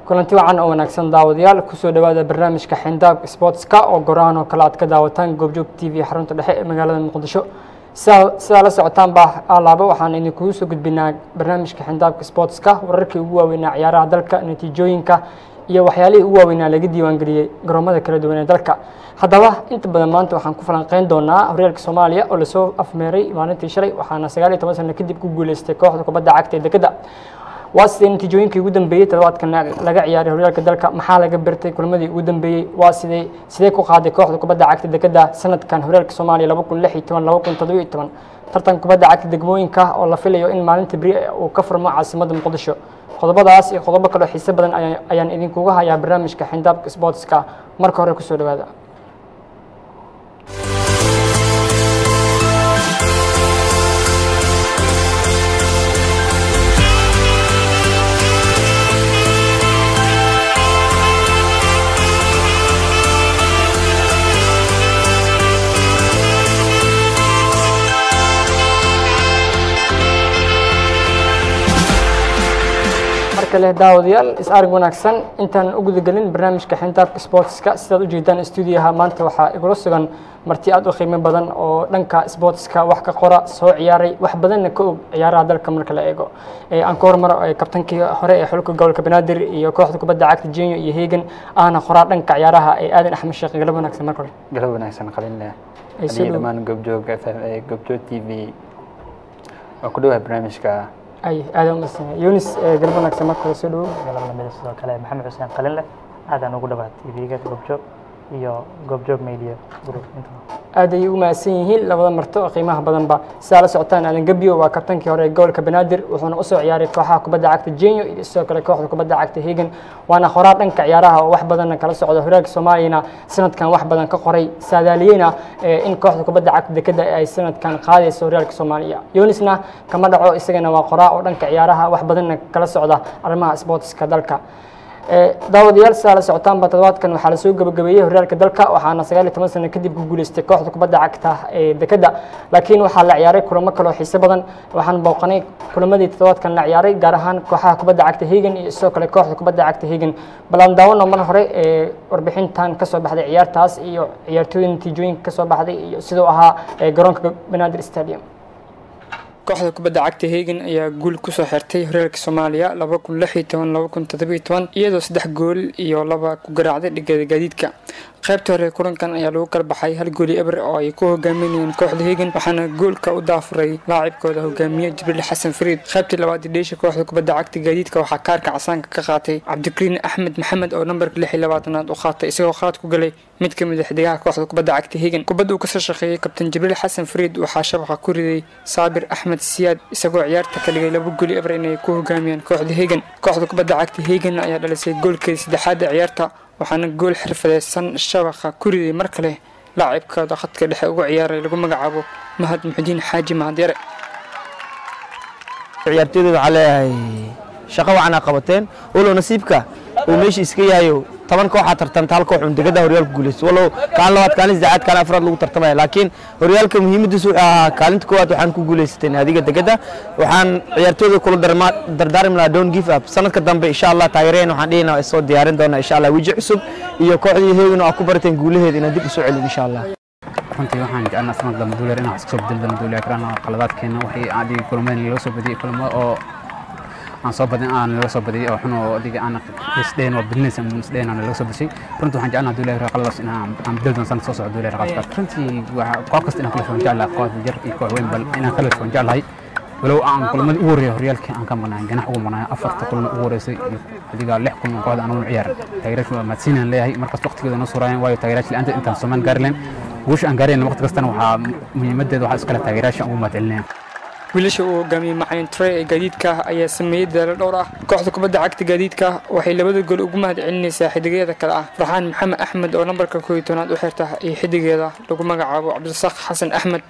kulanti wacan oo wanaagsan daawadayaal kusoo dhawaada barnaamijka xindaab sportska oo gorahan oo kale aad ka daawataan goobjoog t v xarunta dhexe ee magaalada muqdisho sidaa la socotaan baa alaaba waxaan idinkugu soo gudbinaa barnaamijka xindaabka sportska wararkii ugu waaweynaa ciyaaraha dalka natiijooyinka iyo waxyaalihii ugu waaweynaa laga diiwaangeliyey garoomada kala duwan ee dalka haddaba inta badan maanta waxaan ku falanqeyn doonaa horyaalka soomaaliya oo lasoo afmeeray maalintii shalay waxaana sagaal iyo toban sano kadib ku guuleystay kooxda kubadda cagta ee dekeda waa sidee natiijooyinkii ugu dambeeyey toddobaadkan laga ciyaaray horyaalka dalka maxaa laga bertay kulmadii ugu dambeeyey waa sidee sidee ku qaaday kooxda kubadda cagta dekeda sanadkan horyaalka soomaaliya laba kun lix iyo toban laba kun toddoba iyo toban tartan kubadda cagta degmooyinka oo la filayo in maalinta beri uu ka furmo caasimadda muqdisho qodobadaas iyo qodobo kaloo xiise badan ayaan idinkuga hayaa barnaamijka xindaabka sportska marka hore kusoo dhawaada leh daawadayaal is arag wanaagsan intaan u gudagelin barnaamijka xintaabka sportska sidaad ujeedaan stuudiyaha maanta waxaa igula sugan marti aad u qiimo badan oo dhanka sportska wax ka qora soo ciyaaray wax badanna ka og ciyaaraha dalka marka la eego aan ka hormaro kabtankii hore ee xulka gobolka banaadir iyo kooxda kubadda cagta jenyo iyo hegan ahna qoraa dhanka ciyaaraha ee aadan axmed sheekh galab wanaagsan marka hore galab wanaagsan qalinleh adiga dhammaan goobjoog goobjoog t v waa ku dhawaha barnaamijka ay aadaan umasan yunis galab wanaagsan marka hore soo dhawow galab lamida sidoo kale maxamed xuseen qalinleh aadaan ugu dhawaad tv-ga goobjoog iyo goobjoog media group intaba aad ayay u mahadsan yihiin labada marto oo qiimaha badanba sidaa la socotaan aadan gebyo waa kabtankii hore ee gobolka banaadir wuxuuna usoo ciyaaray kooxaha kubadda cagta jenyo iyo sidoo kale kooxda kubadda cagta hegan waana qoraa dhanka ciyaaraha oo wax badanna kala socda horyaalka soomaaliyana sanadkan wax badan ka qoray saadaaliyeyna in kooxda kubadda cagta dekeda ay sanadkan qaadayso horyaalka soomaaliya yunisna kama dhaco isagana waa qoraa oo dhanka ciyaaraha wax badanna kala socda arrimaha sportska dalka daawadayaal sidaa la socotaanba toddobaadkan waxaa lasoo gabagabeeyey horyaalka dalka waxaana sagaal iyo toban sano kadib ku guuleystay kooxda kubadda cagta ee dekeda laakiin waxaa la ciyaaray kulamo kaloo xiise badan waxaan booqanay kulamadii toddobaadkan la ciyaaray gaar ahaan kooxaha kubadda cagta hegan iyo sidoo kale kooxda kubadda cagta hegan balaan daawano mar hore ee warbixintan kasoo baxday ciyaartaas iyo ciyaartooyda natiijooyinka kasoo baxday iyo siduu ahaa garoonka banaadir stadium kooxda kubadda cagta hegan ayaa guul kusoo xirtay horyaalka soomaaliya laba kun lix iyo toban laba kun toddobiyo toban iyadoo saddex gool iyo laba ku garaacday dhigada gaadiidka qaybta hore kulankan ayaa lagu kala baxay hal gooli eber oo ay ku hogaaminayeen kooxda hegan waxaana goolka u daafuray laacibkooda hogaamiye jibriil xasan fariid qaybtii labaad dheesha kooxda kubadda cagta gaadiidka waxaa kaarka casaanka ka qaatay cabdikariin axmed maxamed oo nambarka lix iyo labaatanaad u qaatay isagoo khalad ku galay mid ka mid a xidigaha kooxda kubadda cagta hegan kubadda uu kasoo shaqeeyey kabtan jibriil xasan fariid waxaa shabaqa ku riday saabir axmed siyaad isagoo ciyaarta ka dhigay laba gooli eber inay ku hogaamiyaan kooxda hegan kooxda kubadda cagta hegan ayaa dhalisay goolkeeda saddexaad ee ciyaarta waxaana gool xirfadeysan shabaqa ku riday mar kale laacibkooda khadka dhexe uga ciyaaray lagu magacaabo mahad muxudiin xaaji mahadyare ciyaartooyda waxaa leeyahay shaqo wacan aa qabateen walow nasiibka uu meesha iska yahayo toban kooxaa tartamta hal koox un degada horyaalka guulaysto walow kaalin labaad kaalin saddexaad kaalin afraad lagu tartamaya laakiin horyaalka muhiimadiisu wuxuu ahaa kaalinta koowaad waxaan ku guulaysateen adiga degada waxaan ciyaartooyda kula dardaarmi lahaa don't give up sanadka dambe insha allah taageereen waxaan dhihina waa soo diyaarin doonaa insha allah weji cusub iyo kooxdii heegin oo aad ku barateen guulaheeda inaan dib usoo celin insha allah runtii waxaan jecelnaa sanad dambe duuleer inaan wax iska soo bedel doono duuleer karana qaladaadkeena waxay aan dhigi kulmadii laga soo badiyey kulamo oo aan soo badin aan laga soo badiyey oo xun oo adiga aan isdhayn oo business aan isdhayn aan laga soo badishay runtii waxaan jecelnaa duuleer qaladaas inaan aan bedel doono sanad soo socdo duuleer qaladaas runtii waxa koox kasta inaan kala soo jeclahay koox jar iyo koox weyn bal inaan kala soo jeclahay walow aan kulmadii ugu horreeyay horyaalkii aan ka maqnaay ganax ugu maqnaay afarta kulma ugu horeysay adiga lix kulma kooxda aan ugu ciyaar taageerayaashu waa mahadsiinaan leeyahay markaas waqtigeeda noo suraayeen waayo taageerayaasha la'aanta intaan Soomaan gaari lahayn guusha aan gaarayna waqti kastana waxaa muhiimadeeda waxaa iskale taageerayaasha ugu mahadcelinaya wiilasha uu hogaamiyey macalin trey ee gaadiidka ayaa sameeyey dadaalo dhowr ah kooxda kubadda cagta gaadiidka waxay labada gool ugu mahad celinaysaa xidigeeda kale ah farxaan maxamed axmed oo nambarka kooiyo tobnaad u xirta iyo xidigeeda lagu magacaabo cabdirasaaq xasan axmed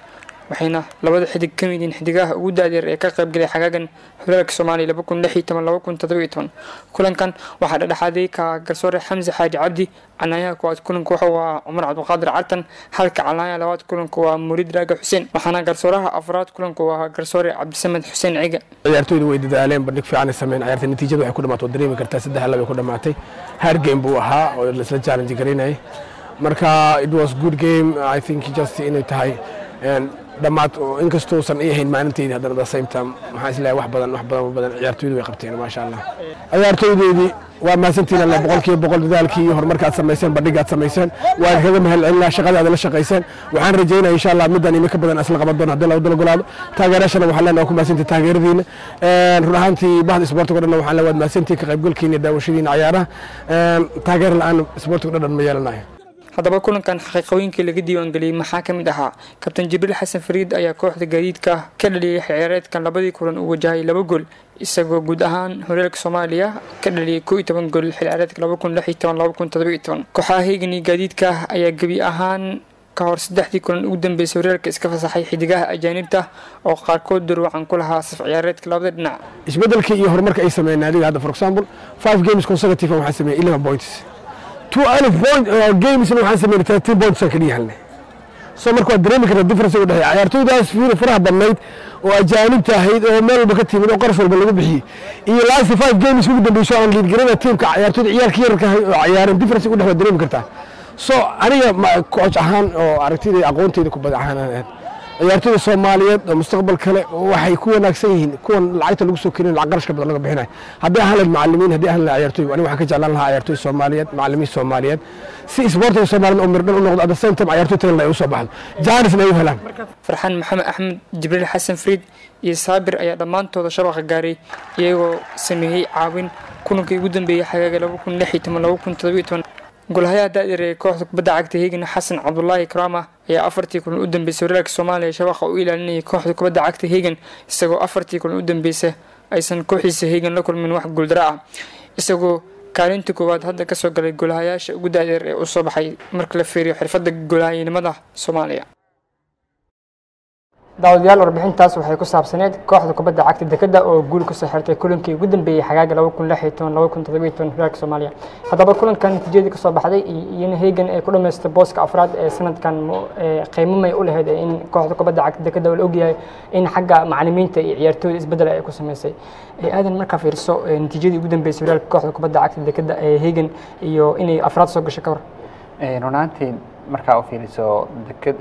waxayna labada xidig ka mid yihiin xidigaha ugu daadeer ee ka qaybgalay xagaagan horyaalka soomaaliya laba kun lix iyo toban laba kun toddoba iyo toban kulankan waxaa dhexdhexaaday ka garsoore xamse xaaji cabdi canaanyaha koowaad kulanka wuxuu ahaa cumar cabdiqaadir cartan halka canaanyaha labaad kulanka waa muriid raaga xuseen waxaana garsooraha afraad kulanka uu ahaa garsoore cabdisamed xuseen ciga ciyaartooydu way dadaaleen bandhig fiican ay sameeyeen ciyaarta natiijada waxay ku dhamaatay oo dareemi kartaa saddex laba ku dhamaatay hard game buu ahaa oo la isla challenge garaynayay marka it was good game i think just inay tahay dhammaad inkastousan i ahayn maalinteydii haddana the same time maxaa isleeyahay wax badan wax badan badan ciyaartooydu way qabteen maasha allah ciyaartooydeedii waa mahadsantiin alle boqolkiiba boqol dadaalkii iyo horumarka aad samayseen bandhiga aad samayseen waan kaga mahadcelinaa shaqada aad la shaqayseen waxaan rajaynaya insha allah middan imi ka badan isla qaban doona haddii lagu dalgolaado taageerashana waxaan leenahay ku mahadsantiin taageeradiina run ahaantii bahda isboortiga o dhan waxaan leenahay waad mahadsantiin ka qaybgalkiina iyo daawashadiina cayaaraha taageer la-aan isboortiga dhan ma yeelanayo haddaba kulankan xaqiiqooyinkii laga diiwaangeliyey maxaa ka mid ahaa kabtan jibriil xasan fariid ayaa kooxda gaadiidka ka dhaliyey ciyaareedkan labadii kulan uu wajahay laba gool isagoo guud ahaan horyaalka soomaaliya ka dhaliyey koo iyo toban gool xilciyaareedka laba kun lix iyo toban laba kun toddoba iyo toban kooxaha heegan iyo gaadiidka ayaa gebi ahaan ka hor saddexdii kulan ugu dambeysay horyaalka iska fasaxay xidigaha ajaanibta oo qaarkood durwacan ku lahaa saf ciyaareedka labada dhinac isbedelkii iyo horumarka ay sameeyeen naadiga hadda for example five games consecutive waxaan sameeyey eleven points two alif point gamesna waxaan sameynay thirteen points aan kaliya helnay so marka waad dareemi kartaa difference u dhexeeya ciyaartooydaas fiir faraha badnayd oo ajaanibta ahayd oo meel walba ka timid oo qarash walba lagu bixiyey iyo last five games ugu dambeyso aan liid garana teamka ciyaartooyda ciyaalka yararka oo ciyaareen difference u dhex waad dareemi kartaa so aniga coach ahaan oo aragtidayda aqoonteyda kubad ahaan ahayd ciyaartooyda soomaaliyeed oo mustaqbal kale waxay ku wanaagsan yihiin kuwan lacagta lagu soo keenin lacag qarashka badan laga bixinayo haddii ahaan lahayd macallimiin haddii ahaan lahayd ciyaartooy aniga waxaan ka jeclaan lahaa ciyaartooy soomaaliyeed macallimiin soomaaliyeed si isboortiga soomaaliyeed oo mirdhan u noqdo at the same time ciyaartooy tagan ay u soo baxdo jaanisna ay u helaan farxaan maxamed axmed jibriil xasan fariid iyo saabir ayaa dhammaantooda shabaqa gaaray iyagoo sameeyey caawin kulankii ugu dambeeyey xagaaga laba kun lix iyo toban laba kun toddoba iyo toban golahayaha da'yar ee kooxda kubadda cagta heegan xasan cabdulaahi karaama ayaa afartii kulan u dambeysay horyaalka soomaaliya shabaqa u ilaalinayay kooxda kubadda cagta heegan isagoo afartii kulan u dambeysay aysan kooxiisa heegan la kulmin wax guuldaro ah isagoo kaalinta koowaad hadda kasoo galay golahayaasha ugu da'yar ee u soo baxay marka la fiiriyo xirfadda golahayanimada soomaaliya daawadayaal warbixintaas waxay ku saabsaneed kooxda kubadda cagta dekada oo guul kusoo xirtay kulankii ugu dambeeyey xagaaga laba kun lix iyo toban laba kun toddoba iyo toban horyaalka soomaaliya haddaba kulankan natiijadii kasoo baxday iyona heegan ay ku dhamaystay booska afraad ee sanadkan qiimo may u lahayd in kooxda kubadda cagta dekada oo la ogyahay in xagga macalimiinta iyo ciyaartooyda isbedel ay ku sameysay aadan markaa fiirso natiijadii ugu dambeysay horyaalka kooxda kubadda cagta dekada ee heegan iyo inay afraad soo gashay ka hor runaantii markaa u fiiriso dekad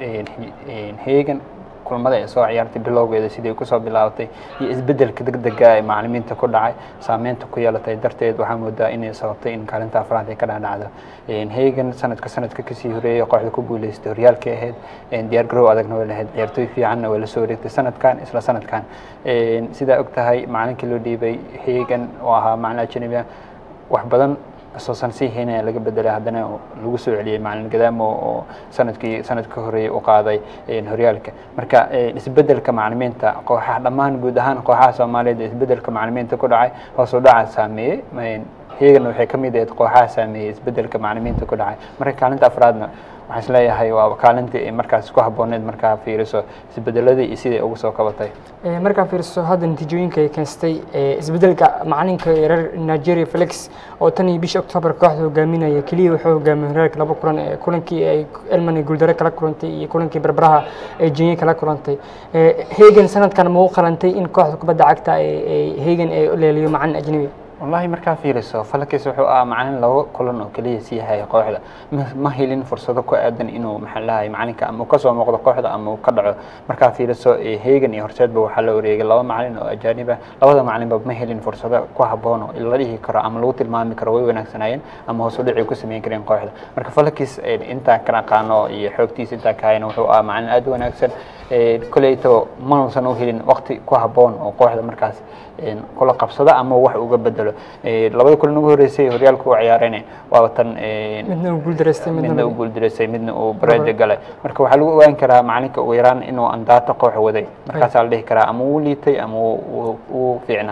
heegan kulmada ay soo ciyaartay bilowgeeda sidii kusoo bilaabatay iyo isbedelka degdega ee macalimiinta ku dhacay saameynta ku yeelatay darteed waxaa moodaa inay sababtay in kaalinta afraad ay ka dhacdhacdo hegan sanadka sanadka kasii horeeyay kooxda ku guuleystay horyaalkay ahayd diyaar garow adagna way lahayd ciyaartooy fiicanna way la soo wareegtay sanadkan isla sanadkan sidaa og tahay macalinkii loo dhiibay hegan oo ahaa macalin ajanabi wax badan soosan sii haynaya laga bedelay haddana lagu soo celiyey macalin gadaamo oo sanadkii sanadka ka horeeyay u qaaday horyaalka marka isbedelka macalimiinta kooxaha dhammaan guud ahaan kooxaha soomaaliyeed isbedelka macalimiinta ku dhacay hoos u dhaca saameeyey heegana waxay ka mid ahayd kooxaha saameeyey isbedelka macalimiinta ku dhacay marka kaalinta afraadna waxaan isleeyahay waa kaalintii ay markaas ku habbooneed markaa fiiriso isbedeladii iyo siday ugu soo kabatay markaa fiiriso hadda natiijooyinka ay keensatay isbedelka macalinka reer nigeria felix oo tan iyo bishii octoobar kooxda hogaaminaya keliya wuxuu hogaamiyey horyaalka laba kulan ee kulankii ay elman guuldaro kala kulantay iyo kulankii barbaraha ay jenya kala kulantay hegan sanadkan ma u qalantay in kooxda kubadda cagta hegan ay leeliyo macalin ajnabi wallahi markaa fiiriso falakis wuxuu ahaa macalin laba kulan oo keliya sii haya kooxda ma helin fursado ku aadan inuu maxaa lahay macalinka ama uu kasoo muuqdo kooxda ama uu ka dhaco markaa fiiriso hegan iyo horseedba waxaa la wareegay laba macalin oo ajaaniba labada macalinba ma helin fursado ku habboon oo la dhihi karo ama lagu tilmaami karo way wanaagsanaayeen ama hoos u dhici ku sameyn kareen kooxda marka falakis intaan ka aqaano iyo xoogtiisa intaan ka hayana wuxuu ahaa macalin aad u wanaagsan koleyto manuusan u helin waqti ku habboon oo kooxda markaas kula qabsada ama wax uga bedelo labada kulan ugu horeysay horyaalka u ciyaareen waa tan midna uu guuldareystay midna uu guuldareystay midna uu bareeja galay marka waxaa lagu ogaan karaa macalinka ugu yaraan inuu andaato koox waday markaasaa la dhihi karaa ama uu liitay ama uu fiicnaa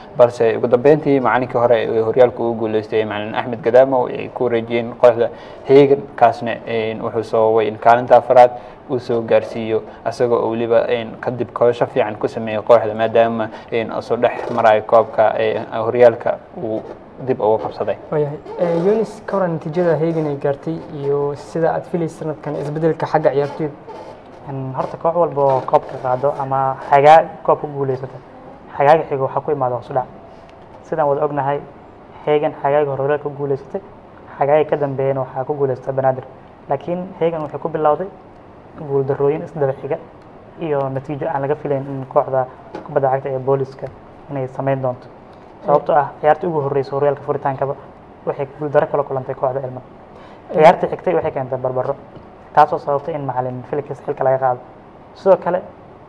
balse ugu dambeyntii macalinkii hore ee horyaalka ugu guuleystay macalin axmed gadaamo ay ku wareejiyeen kooxda hegan kaasna wuxuu sababay in kaalinta afraad uu soo gaarsiiyo asagoo oo weliba kadib koosho fiican ku sameeyey kooxda maadaama soo dhex marayo koobka horyaalka uu dib uga qabsaday waayahay yunis ka waran natiijada hegan ay gaartay iyo sida aad filaysa sanadkan isbedelka xagga ciyaartoyda horta koox walba oo koobka qaado ama xagaa koob ku guuleysata xagaaga xigo waxaa ku imaada hoos u dhac sidaan wada ognahay hegan xagaaga hore horyaalka ku guuleysatay xagaaga ka dambeeyana waxaa ku guuleysata banaadir laakiin hegan waxay ku bilowday guuldarooyin isdaba xiga iyo natiijo aan laga filayn in kooxda kubadda cagta ee booliska inay samayn doonto sababtoo ah ciyaartii ugu horreysay horyaalka furitaankaba waxay guuldaro kala kulantay kooxda elma ciyaartii xigtay waxay keentay barbaro taasoo sababtay in macalin felix xilka laga qaado sidoo kale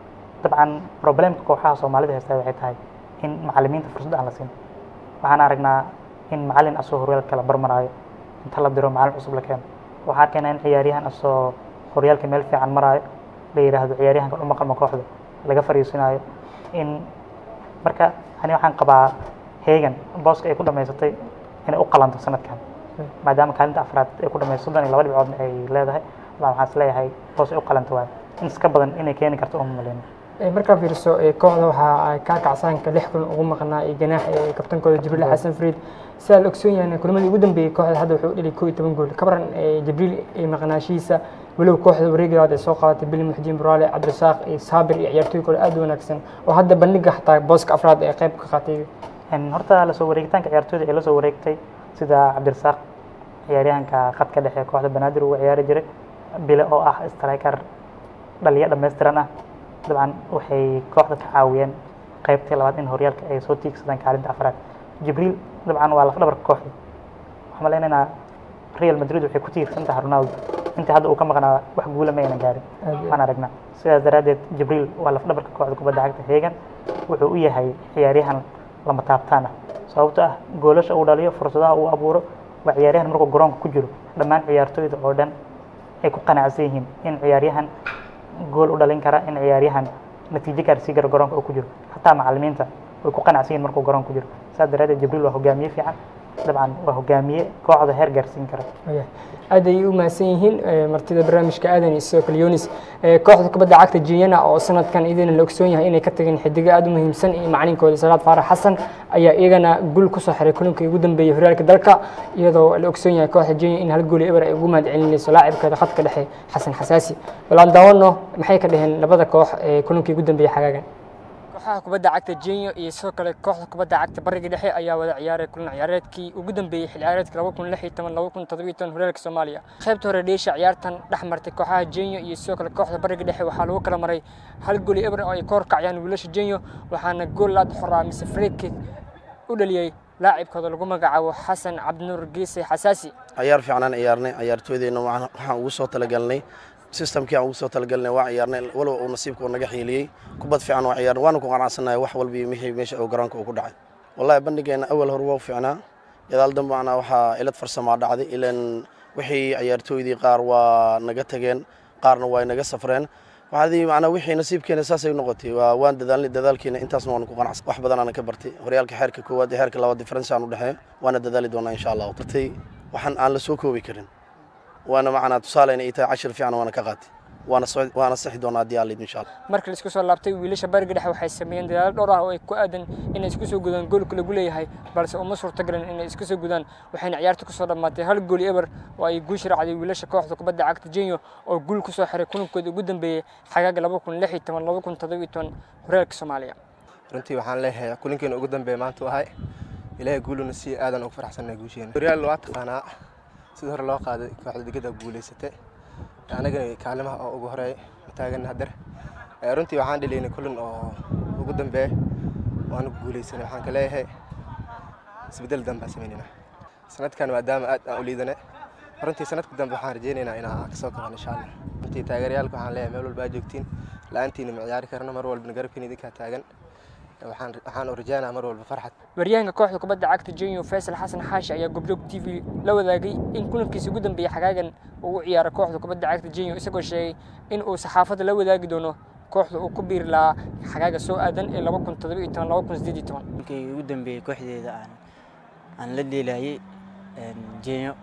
dabcan problemka kooxaha soomaalida haystaa waxay tahay in macalimiinta fursad aan la siin waxaan aragnaa in macalin asoo horyaalka kala barmaraayo inta la diro macalin cusub la keeno waxaan arkaynaa in ciyaaryahan asoo horyaalka meel fiican maraayo la yidhaahdo ciyaaryahanka u maqalma kooxda laga fariisinaayo in marka ani waxaan qabaa hegan booska ay ku dhamaysatay inay u qalanto sanadkan maadaama kaalinta afraad ay ku dhamayso soddon iyo laba dhibcoodna ay leedahay waxaan is leeyahay boos ay u qalanta waayo in iska badan inay keeni karto uma maleyno markaa fiiriso kooxda waxaa kaa kacsaanka lix kulan ugu maqnaa iyo ganaax ee kabtankooda jibriil xasan fariid sidaa la ogsoon yahay kulamadii ugu dambeeyey kooxda hadda wuxuu dhelay koo iyo toban gool kabaran jibriil maqnaashihiisa walow kooxda wareegi labaad ay soo qaadatay bili muxdiin buraale cabdirasaaq iyo saabir iyo ciyaartooy kale aad u wanaagsan oo hadda bandhiga xataa booska afraad ee qayb ka qaatay horta lasoo wareegitaanka ciyaartooyda ee lasoo wareegtay sida cabdirasaaq ciyaaryahanka khadka dhexe kooxda banaadir ugu ciyaari jiray bile oo ah striker dhaliya dhammaystiran ah dabcan waxay kooxda ka caawiyeen qaybtii labaad in horyaalka ay soo tiigsadaan kaalinta afraad jibriil dabcan waa lafdhabarka kooxda waxaan maleynaynaa real madrid waxay ku tiirsan tahay ronaldo intii hadda uu ka maqnaa wax guula ma aynan gaarin waan aragnaa sidaas daraaddeed jibriil waa lafdhabarka kooxda kubadda cagta hegan wuxuu u yahay ciyaaryahan lama taabtaan ah sababto ah goolasha uu dhaliyo fursadaha uu abuuro waa ciyaaryahan markuu garoonka ku jiro dhammaan ciyaartooyda oo dhan ay ku qanacsan yihiin in ciyaaryahan gool u dhalin kara in ciyaaryahan natiijo gaarsii kara garoonka uu ku jiro hataa macalimiinta way ku qanacsan yihin markuu garoonka ku jiro saas daraaddeed jibriil waa hogaamiye fiican dabcan waa hogaamiye kooxda heer gaarsiin kara aad ayay u mahadsan yihiin martida barnaamijka aadan iyo sidoo kale yunis kooxda kubadda cagta jinyana oo sanadkan iyadana la ogsoon yahay inay ka tageen xidigo aad u muhiimsan iyo macalinkooda salaad faarax xasan ayaa iyagana gul kusoo xiray kulankii ugu dambeeyey horyaalka dalka iyadoo la ogsoon yahay kooxda jinya in hal gooli eber ay ugu mahad celinayso laacibkeeda khadka dhexe xasan xasaasi balaan daawano maxay ka dhaheen labada koox ee kulankii ugu dambeeyey xagaagan kooxaha kubadda cagta jenyo iyo sidoo kale kooxda kubadda cagta bariga dhexe ayaa wada ciyaaray kulan ciyaareedkii ugu dambeeyey xil ciyaareedka laba kun lix iyo toban laba kun toddoba iyo toban horyaalka soomaaliya qaybta hore dheesha ciyaartan dhex martay kooxaha jenyo iyo sidoo kale kooxda bariga dhexe waxaa lagu kala maray hal gooli eber oo ay ka horkacayaan wiilasha jenyo waxaana gool laad xoraa mise freedkick u dhaliyey laacibkooda lagu magacaabo xasan cabdinuur geese xasaasi ciyaar fiicnaan ciyaarnay ciyaartooydeenna waxaan ugu soo talagalnay systemkii aan ugu soo talagalnay waa ciyaarnay walow uu nasiibka naga xiiliyey kubad fiican waa ciyaarnay waana ku qanacsannahay wax walba iyo wixii meesha oo garoonka uu ku dhacay wallahi bandhigeena awal hore waa u fiicnaa gadaal dambe ana waxaa ilad farsamaa dhacday ilan wixii ciyaartooydii qaar waa naga tageen qaarna waa naga safreen waxaadii macnaa wixii nasiibkeena saasay noqotay waa waan dadaalnay dadaalkeena intaasna waan ku qanacsan wax badan aan ka bartay horyaalka xeerka koowaad iyo xeerka labaad difference aan u dhexeeyo waana dadaali doonaa insha allah bartay waxaan aan la soo koobi karin waana macnaa tusaaleyna ay tahay cashir fiican waana ka qaatay waana waana saxi doonaa haddii aalid insha allah marka la isku soo laabtay wiilasha bariga dhexe waxay sameeyeen dadaalo dhowr ah oo ay ku aadan inay isku soo gudaan goolka lagu leeyahay balse uma suurtagelin inay isku soo gudaan waxayna ciyaarta kusoo dhammaatay hal gooli eber oo ay guush raacday wiilasha kooxda kubadda cagta jenyo oo guul kusoo xiray kulankooda ugu dambeeyey xagaaga laba kun lix iyo toban laba kun toddoba iyo toban horyaalka soomaaliya runtii waxaan leeyahay kulankeena ugu dambeeya maanta ahay ilaahay guuluna si aadan ugu faraxsannahay guusheena horyaal waa taqaanaa sida hore loo qaaday kooxda digada guulaysatay anagana kaalimaha oo ugu horeey mataagan hader runtii waxaan dhaliynay kulan oo ugu dambeeya waana guulaysanay waxaan ka leeyahay isbedel dambe aan samaynayna sanadkan maadaama aad aan u liidane runtii sanadka dambe waxaan rajaynaynaa inaan kasoo kaban insha allah runtii taageerayaalka waxaan leeyahay meel walba aad joogtiin la-aantiina ma ciyaari karno mar walbana garabkiina idinkaa taagan waxaan waxaan u rajaynaa mar walba farxad waryahanka kooxda kubadda cagta jenyo faysal xasan xaashi ayaa gobjoog t v la wadaagay in kulankiisa ugu dambeeyey xagaagan uu u ciyaaray kooxda kubadda cagta jenyo isagoo sheegay in uu saxaafadda la wadaagi doono kooxda uu ku biiri lahaa xagaaga soo aadan ee laba kun toddoba iyo toban laba kun siddeed iyo toban markii ugu dambeeyey kooxdeeda aan aan la dheelayay jenyo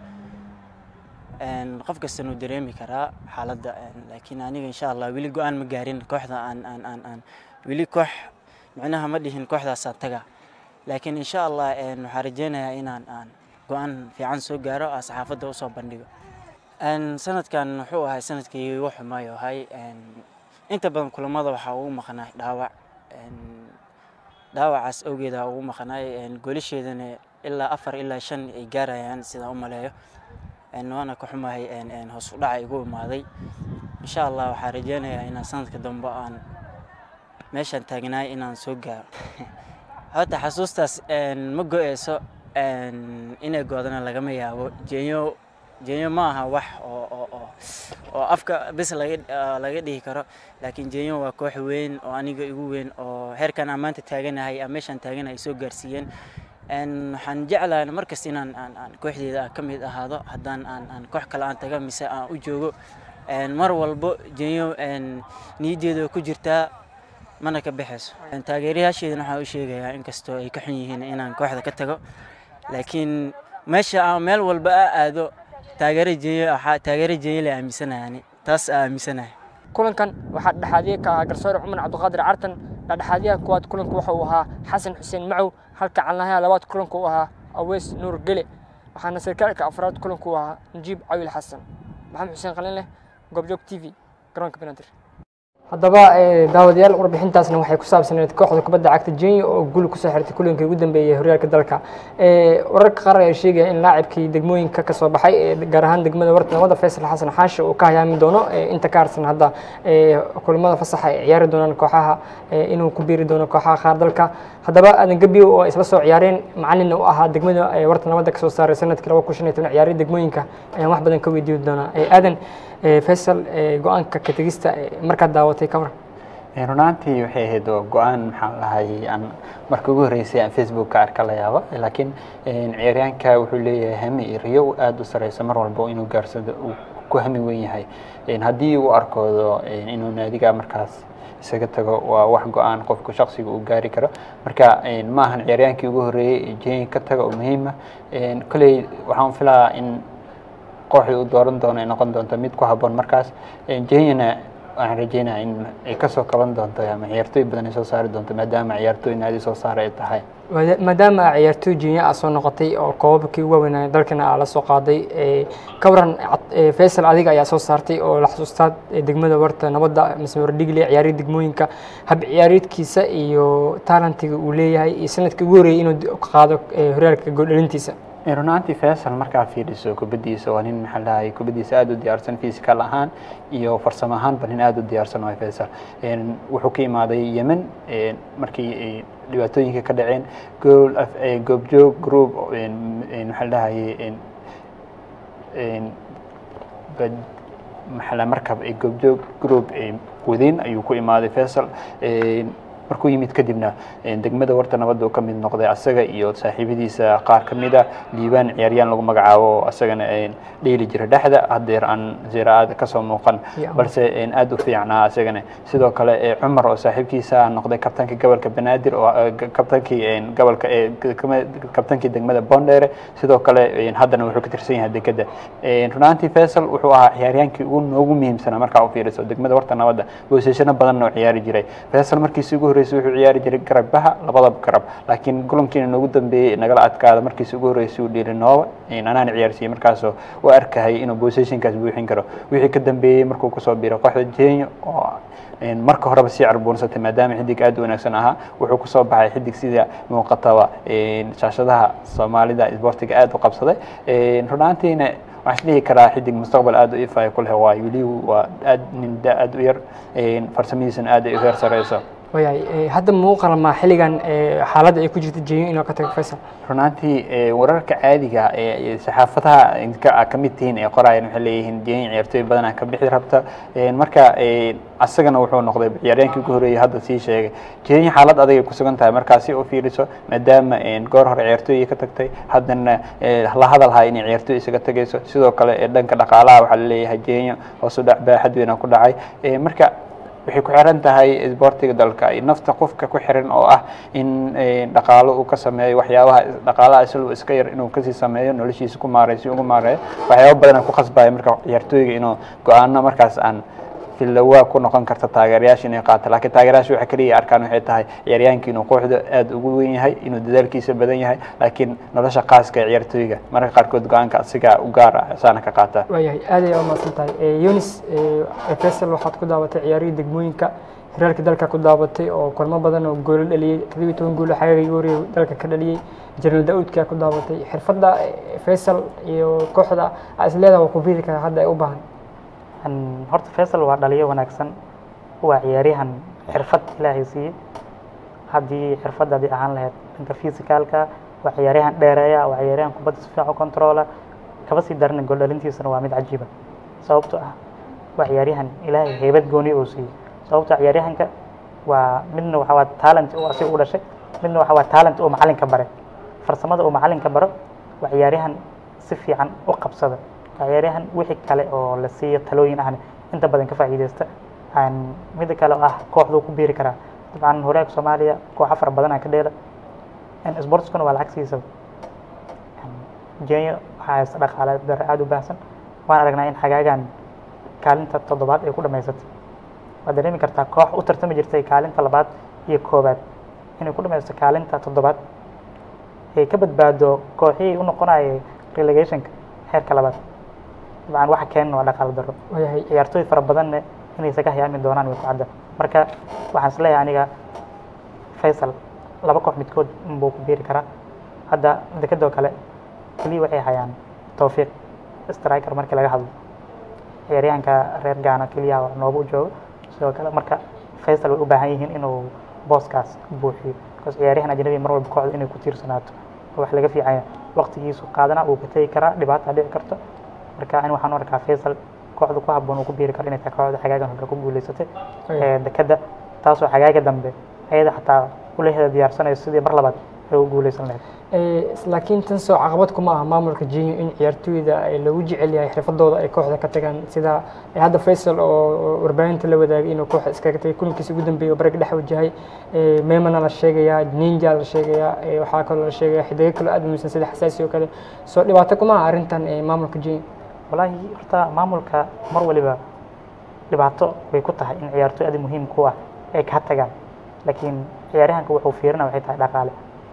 qof kastana uu dareemi karaa xaaladda laakiin aniga insha allah weli go-aan ma gaarin kooxda aan aan aan aan weli koox micnaha ma dhihin kooxdaasaan taga laakiin insha allah waxaan rajeynayaa inaan aan go-aan fiican soo gaaro aa saxaafadda usoo bandhigo sanadkan wuxuu ahay sanadkii igu xumaayo ahay inta badan kulamada waxaa ugu maqnaay dhaawac dhaawacaas awgeeda ugu maqnaay goolasheedana ilaa afar ilaa shan ay gaarayaan sidaan u maleeyo waana ka xumahay hoos u dhaca igu imaaday insha allah waxaan rajeynayaa inaan sanadka dambe aan meeshaan taagnaay inaan soo gaaro horta xasuustaas ma go-eyso inay goodana lagama yaabo jenyo jenyo ma aha wax oo oo oo oo afka bes laga laga dhihi karo laakiin jenyo waa koox weyn oo aniga igu weyn oo heerkan aan maanta taaganahay aan meeshaan taaganahay soo gaarsiiyeen waxaan jeclahay markasta inaan aan aan kooxdeeda ka mid ahaado haddaan aan aan koox kale aan taga mise aan u joogo mar walbo jenyo niyaddeeda ku jirtaa mana ka baxayso taageerayaasheedana waxaan u sheegayaa inkastoo ay ka xun yihiin inaan kooxda ka tago laakiin meesha aan meel walba a aado taageero jenyo taageero jenyo la aaminsanayaani taas aa aaminsanahay kulankan waxaa dhexaadiye ka ahaa garsoore cumar cabdiqaadir cartan dhexdhexaadiyaha kuwaad kulanku waxa uu ahaa xasan xuseen macow halka calnahaha labaad kulanku uu ahaa aweys nuur gele waxaana sarkaalka afraad kulanku uu ahaa najiib cawil xasan maxamed xuseen qalin leh goobjoog t v garoonka benadir haddaba daawadayaal warbixintaasna waxay ku saabsaneed kooxda kubadda cagta jenya oo guul kusoo xirtay kulinkii ugu dambeeyey horyaalka dalka wararka qaar ayaa sheegaya in laacibkii degmooyinka ka soo baxay gaar ahaan degmada warta nabada faysal xasan xaashi uu ka hayaami doono inta ka harsan hadda kulamada fasaxa ay ciyaari doonaan kooxaha inuu ku biiri doono kooxaha qaar dalka haddaba aadan gabiyo oo isla soo ciyaareen macalinna u ahaa degmada warta nabada kasoo saaray sanadkii laba kun shan iyo toban ciyaariya degmooyinka ayaan wax badan ka weydiin doonaa aadan faysal go-aanka ka tegista markaad daawatay ka waran runaantii waxay ahayd oo go-aan maxaan lahay aan marka ugu horreysay aan facebook ka arka la yaabo laakiin ciyaaryaanka wuxuu leeyahay hami iyo riyo aada u sareysa mar walba inuu gaarsado uu ku hami weyn yahay haddii uu arkoodo inuu naadiga markaas isaga tago waa wax go-aan qofku shaksiga uu gaari karo marka ma ahan ciyaaryaankii ugu horreeyey ee jenya ka taga oo muhiima kolley waxaan filayaa in kooxdii uu dooran doono ay noqon doonto mid ku habboon markaas jenyana waxaan rajeynaya in ay kasoo kaban doonto ama ciyaartooy badan ay soo saari doonto maadaama ciyaartooy naadi soo saara ay tahay maadaama ciyaartooy jenya aa soo noqotay oo koobabkii ugu waaweynaa dalkana aa la soo qaaday ka waran faysal adiga ayaa soo saartay oo la xasuustaa degmada warta nabadda mise wardhigle ciyaariya degmooyinka hab ciyaareedkiisa iyo taalantiga uu leeyahay iyo sanadkii ugu horreeyay inuu qaado horyaalka gooldhalintiisa runaantii faysal markaa fiiriso kubaddiisa waa nin maxaa lahay kubaddiisa aada u diyaarsan physical ahaan iyo farsamo ahaanba nin aada u diyaarsan waay faysal wuxuu ka imaaday yemen markii ay dhibaatooyinka ka dhaceen gool goobjoog group maxaa lahaye maxaa markab ay goobjoog group wadeen ayuu ku imaaday faysal markuu yimid kadibna degmada warta nabadda uu ka mid noqday asaga iyo saaxiibadiisa qaar ka mid a liibaan ciyaaryaan lagu magacaabo asagana dheeli jira dhexda haddeer aan ziraada kasoo muuqan balse aada u fiicnaa asagana sidoo kale cumar oo saaxiibkiisa noqday kabtankii gobolka banaadir oo kabtankii gobolka kabtankii degmada bondere sidoo kale haddana wuxuu ka tirsan yahay dekeda runaantii faysal wuxuu ahaa ciyaaryaankii ugu noogu muhiimsanaa markaa u fiiriso degmada warta nabadda boosashano badan oo ciyaari jiray faysal markiisi ugu horreysay wuxuu ciyaari jiray garabbaha labada garab laakiin kulankiina noogu dambeeyey nagala adkaada markiisi ugu horreysay uu dhiili nooba anaan ciyaarsiiyey markaasoo u arkahay inuu positionkaas buuxin karo wixii ka dambeeyey markuu kusoo biiray kooxda jenya oo marka horeba sii carbuunsatay maadaama xidig aada u wanaagsan ahaa wuxuu kusoo baxay xidig sida muuqataba shaashadaha soomaalida isboortiga aada u qabsaday runaantiina waxaan isdhihi karaa xidig mustaqbal aada u ifaya ku leh waayo weli waa aad nin da aada u yar farsamadiisana aada ay u heer sareyso wayahay hadda muu qalmaa xilligan xaaladda ay ku jirta jenyo inuu ka tago faysal runaantii wararka caadiga ee saxaafadaha ka mid tihiin ee qoraayan waxay leeyihiin jenya ciyaartooy badanaa ka bixi rabta marka asagana wuxuu noqday ciyaaryaankii ugu horreeyay hadda sii sheegay jenya xaalad adag ay ku sugan tahay markaa si u fiiriso maadaama goor hore ciyaartooy ka tagtay haddana la hadalhaa inay ciyaartooy isaga tagayso sidoo kale dhanka dhaqaalaha waxaa laleeyahay jenya hoos u dhac baaxad weyn ku dhacay marka waxay ku xiran tahay isboortiga dalka iyo nafta qofka ku xiran oo ah in dhaqaalo uu ka sameeyo waxyaabaha dhaqaalaha isagoo iska yar inuu kasii sameeyo noloshiisa ku maareeyo si ugu maareeyo waxyaaba badan ku khasbaya marka ciyaartooyga inuu go-aano markaas aan filawaa ku noqon karta taageerayaasha inay qaato laakiin taageerayaasha waxa kaliya arkaan waxay tahay ciyaaryahankii inuu kooxda aada ugu weyn yahay inuu dadaalkiisa badan yahay laakiin nolosha khaaska ee ciyaartooyga mararka qaarkood go-aanka asiga u gaar ah saana ka qaata waayahay aad ay umahadsan tahay yunis faisal waxaad ku daabatay ciyaarihii degmooyinka hiraalka dalka ku daabatay oo kulmo badan oo goolo dhaliyey toddobiyo toban goolo xagaaga wariyay dalka ka dhaliyey jeneraal daawudka ku daabatay xirfadda faisal iyo kooxda aa is leedaha waa ku biiri karaa hadda ay u baahan horta faisal waa dhaliyo wanaagsan waa ciyaaryahan xirfad ilaahay siiyey haddii xirfadda haddii ahaan lahayd dhanka physicalka waa ciyaaryahan dheereeya waa ciyaaryahan kubadda si fiican u controla kaba sii darana gool dhalintiisana waa mid cajiiba sababto ah waa ciyaaryahan ilaahay heybad gooni uu siiyey sababto ah ciyaaryahanka waa midna waxa waa talent uu asiga u dhashay midna waxa waa talent uu macalinka bare farsamada uu macalinka baro waa ciyaaryahan si fiican u qabsada ciyaaryahan wixii kale oo la siiyo talooyin ahna inta badan ka faa'iideysta midda kale oo ah kooxduu ku biiri karaa dabcan horyaalka soomaaliya kooxa fara badan aa ka dheela sportskuna waa lacag siisaba jenya waxaa haysta dhaqaale dare aada u baahsan waan aragnaa in xagaagan kaalinta toddobaad ay ku dhamaysatay waad dareemi kartaa koox u tartami jirtay kaalinta labaad iyo koobaad inay ku dhamaysto kaalinta toddobaad ay ka badbaado kooxihii u noqonayay relegationka heerka labaad dabcan waxa keenan waa dhaqaale daro waayahay ciyaartooy fara badanna inaysa ka hayaami doonaan way ku cadda marka waxaan is leeyahay aniga faisal laba koox midkood unbuu ku biiri karaa hadda dekedoo kale keliya waxay hayaan towfiiq striker markii laga hadlo ciyaaryahanka reer gaana keliya waa nooba u joogo sidoo kale marka faisal way u baahan yihiin inuu booskaas buuxiyo because ciyaaryahan ajnabi mar walba kooxda inay ku tiirsanaato oo wax laga fiicanya waqtigiisu qaadana uu ka tegi karaa dhibaata dhici karto marka ani waxaan u arkaa faisal kooxda ku habboon uu ku biiri karo inay tahay kooxda xagaagan hore ku guuleysatay ee dekada taasoo xagaaga dambe ayada xataa ulaheeda diyaarsanayso sidii mar labaad ay u guuleysan lahayd laakiin tan soo caqabad kuma aha maamulka jinyo in ciyaartooyda ay lagu jecel yahay xirfadooda ay kooxda ka tagaan sida hadda faisal oo warbaahinta la wadaagay inuu kooxda iskaga tagay kulankiisa ugu dambeeyay oo barag dhex wajahay meemana la sheegayaa ninja la sheegayaa waxaa kaloo la sheegaya xidigo kaloo aad muhiimsan sida xasaasi oo kale soo dhibaato kuma aha arrintan maamulka jinyo wallaahi horta maamulka mar waliba dhibaato way ku tahay in ciyaartooy aad muhiim ku ah ay ka tagaan laakiin ciyaaryahanka wuxuu fiirina waxay tahay dhaqaale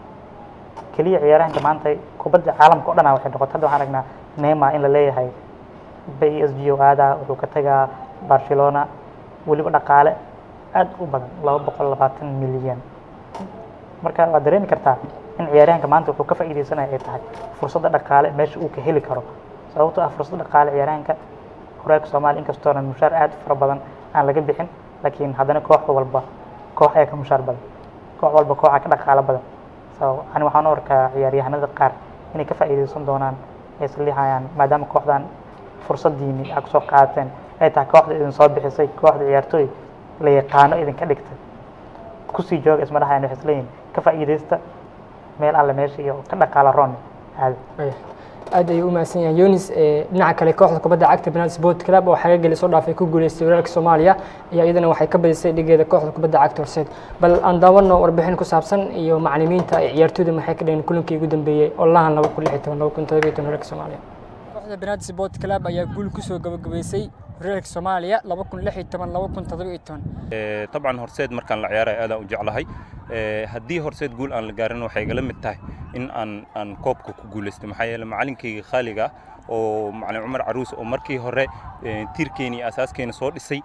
keliya ciyaaryahanka maanta kubadda caalamka o dhan waxay noqotay hadda waxaan aragnaa neema in la leeyahay b s g o aadaa wuxuu ka tagaa barcelona weliba dhaqaale aad u badan laba boqol labaatan milyan marka waad dareemi kartaa in ciyaaryahanka maanta wuxuu ka faa'iideysanaya ay tahay fursadda dhaqaale meesha uu ka heli karo sababtoo ah fursadda dhaqaale ciyaaryahanka horyaalka soomaaliya inkastoona mushaar aad u fara badan aan laga bixin laakiin haddana koox walba koox ayaa ka mushaar badan koox walba kooxa ka dhaqaalo badan so ani waxaan u arkaa ciyaaryahanada qaar inay ka faa'iideysan doonaan ay islihayaan maadaama kooxdan fursadiini aad kusoo qaadateen ay tahay kooxda idin soo bixisay kooxda ciyaartooy la yaqaano idinka dhigtay kusii jooga isma dhahayaan waxay isleeyihin ka faa'iideysta meel alle meesha iyo ka dhaqaala roon aada aad ayuu u mahadsan yahay yunis dhinaca kale kooxda kubadda cagta penalty sport club oo xaga geli soo dhaafay ku guuleystay walaalka soomaaliya ayaa iyadana waxay ka badisay dhigeeda kooxda kubadda cagta horseed bal aan daawano warbixin ku saabsan iyo macalimiinta ay ciyaartooyda maxay ka dhaheen kulankii ugu dambeeyey olahan laba kun lix iyo toban laba kun todoba iyo toban walaalka soomaaliya kooxda penalty sport club ayaa guul kusoo gabagabaysay horyaalka soomaaliya laba kun lix iyo toban laba kun todoba iyo toban طبعا horseed markaan la ciyaarayo aadaan u jeclahay haddii horseed guul aan la gaarin waxay igala mid tahay in aan aan koobka ku guulaysto maxaa yeelay macalinkayga khaaliga oo macalin cumar caruus oo markii hore tiirkeeni iyo asaaskeena soo dhisay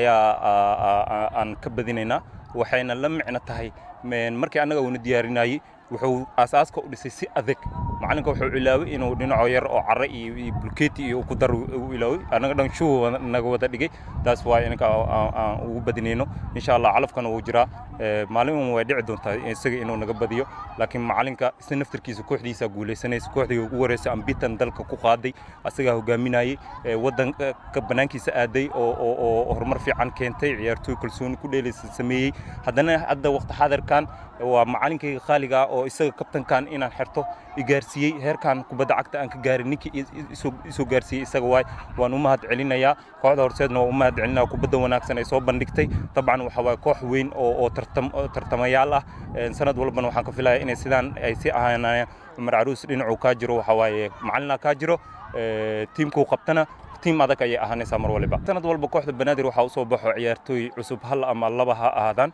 ayaa aan ka badinaynaa waxayna la micno tahay markii annaga uuna diyaarinayey wuxuu aasaaska u dhisay si adag macalinka wuxuu ilaaway inuu dhinaco yar oo carre iyo bulkeeti iyo ku dar u ilaaway annaga dhan shuu naga wada dhigay taas waa inanka aan ugu badinayno insha allah calafkana wuu jiraa maalin way dhici doontaa isaga inuu naga badiyo laakiin macalinka isna naftarkiisa kooxdiisa guulaysanaysa kooxdii ugu horeysa ambitan dalka ku qaaday asagaa hogaaminayay wadanka banaankiisa aaday oo horumar fiican keentay ciyaartooy kalsooni ku dheelaysa sameeyey haddana hadda waqti xaadirkan waa macalinkayga khaaliga oo oo isaga kabtankan inaan xirto igaarsiiyey heerkan kubadda cagta aan ka gaarin ninkii i- i- isoo- isoo gaarsiiyey isaga waay waan u mahad celinayaa kooxda horseedna waan u mahad celinaya kubadda wanaagsan ay soo bandhigtay dabcan waxa waaye koox weyn oo oo tartam oo tartamayaal ah Een, sanad walbana waxaan ka filayaa inay sidaan ay si ahaanayaan cumar caruus dhinacuu kaa jiro waxa waaye macalina kaa jiro ee, tiimkuu qabtana tiim adag ayay ahaanaysaa mar waliba sanad walba kooxda banaadir waxaa usoo baxo ciyaartooy cusub hal ama laba ha ahaadaan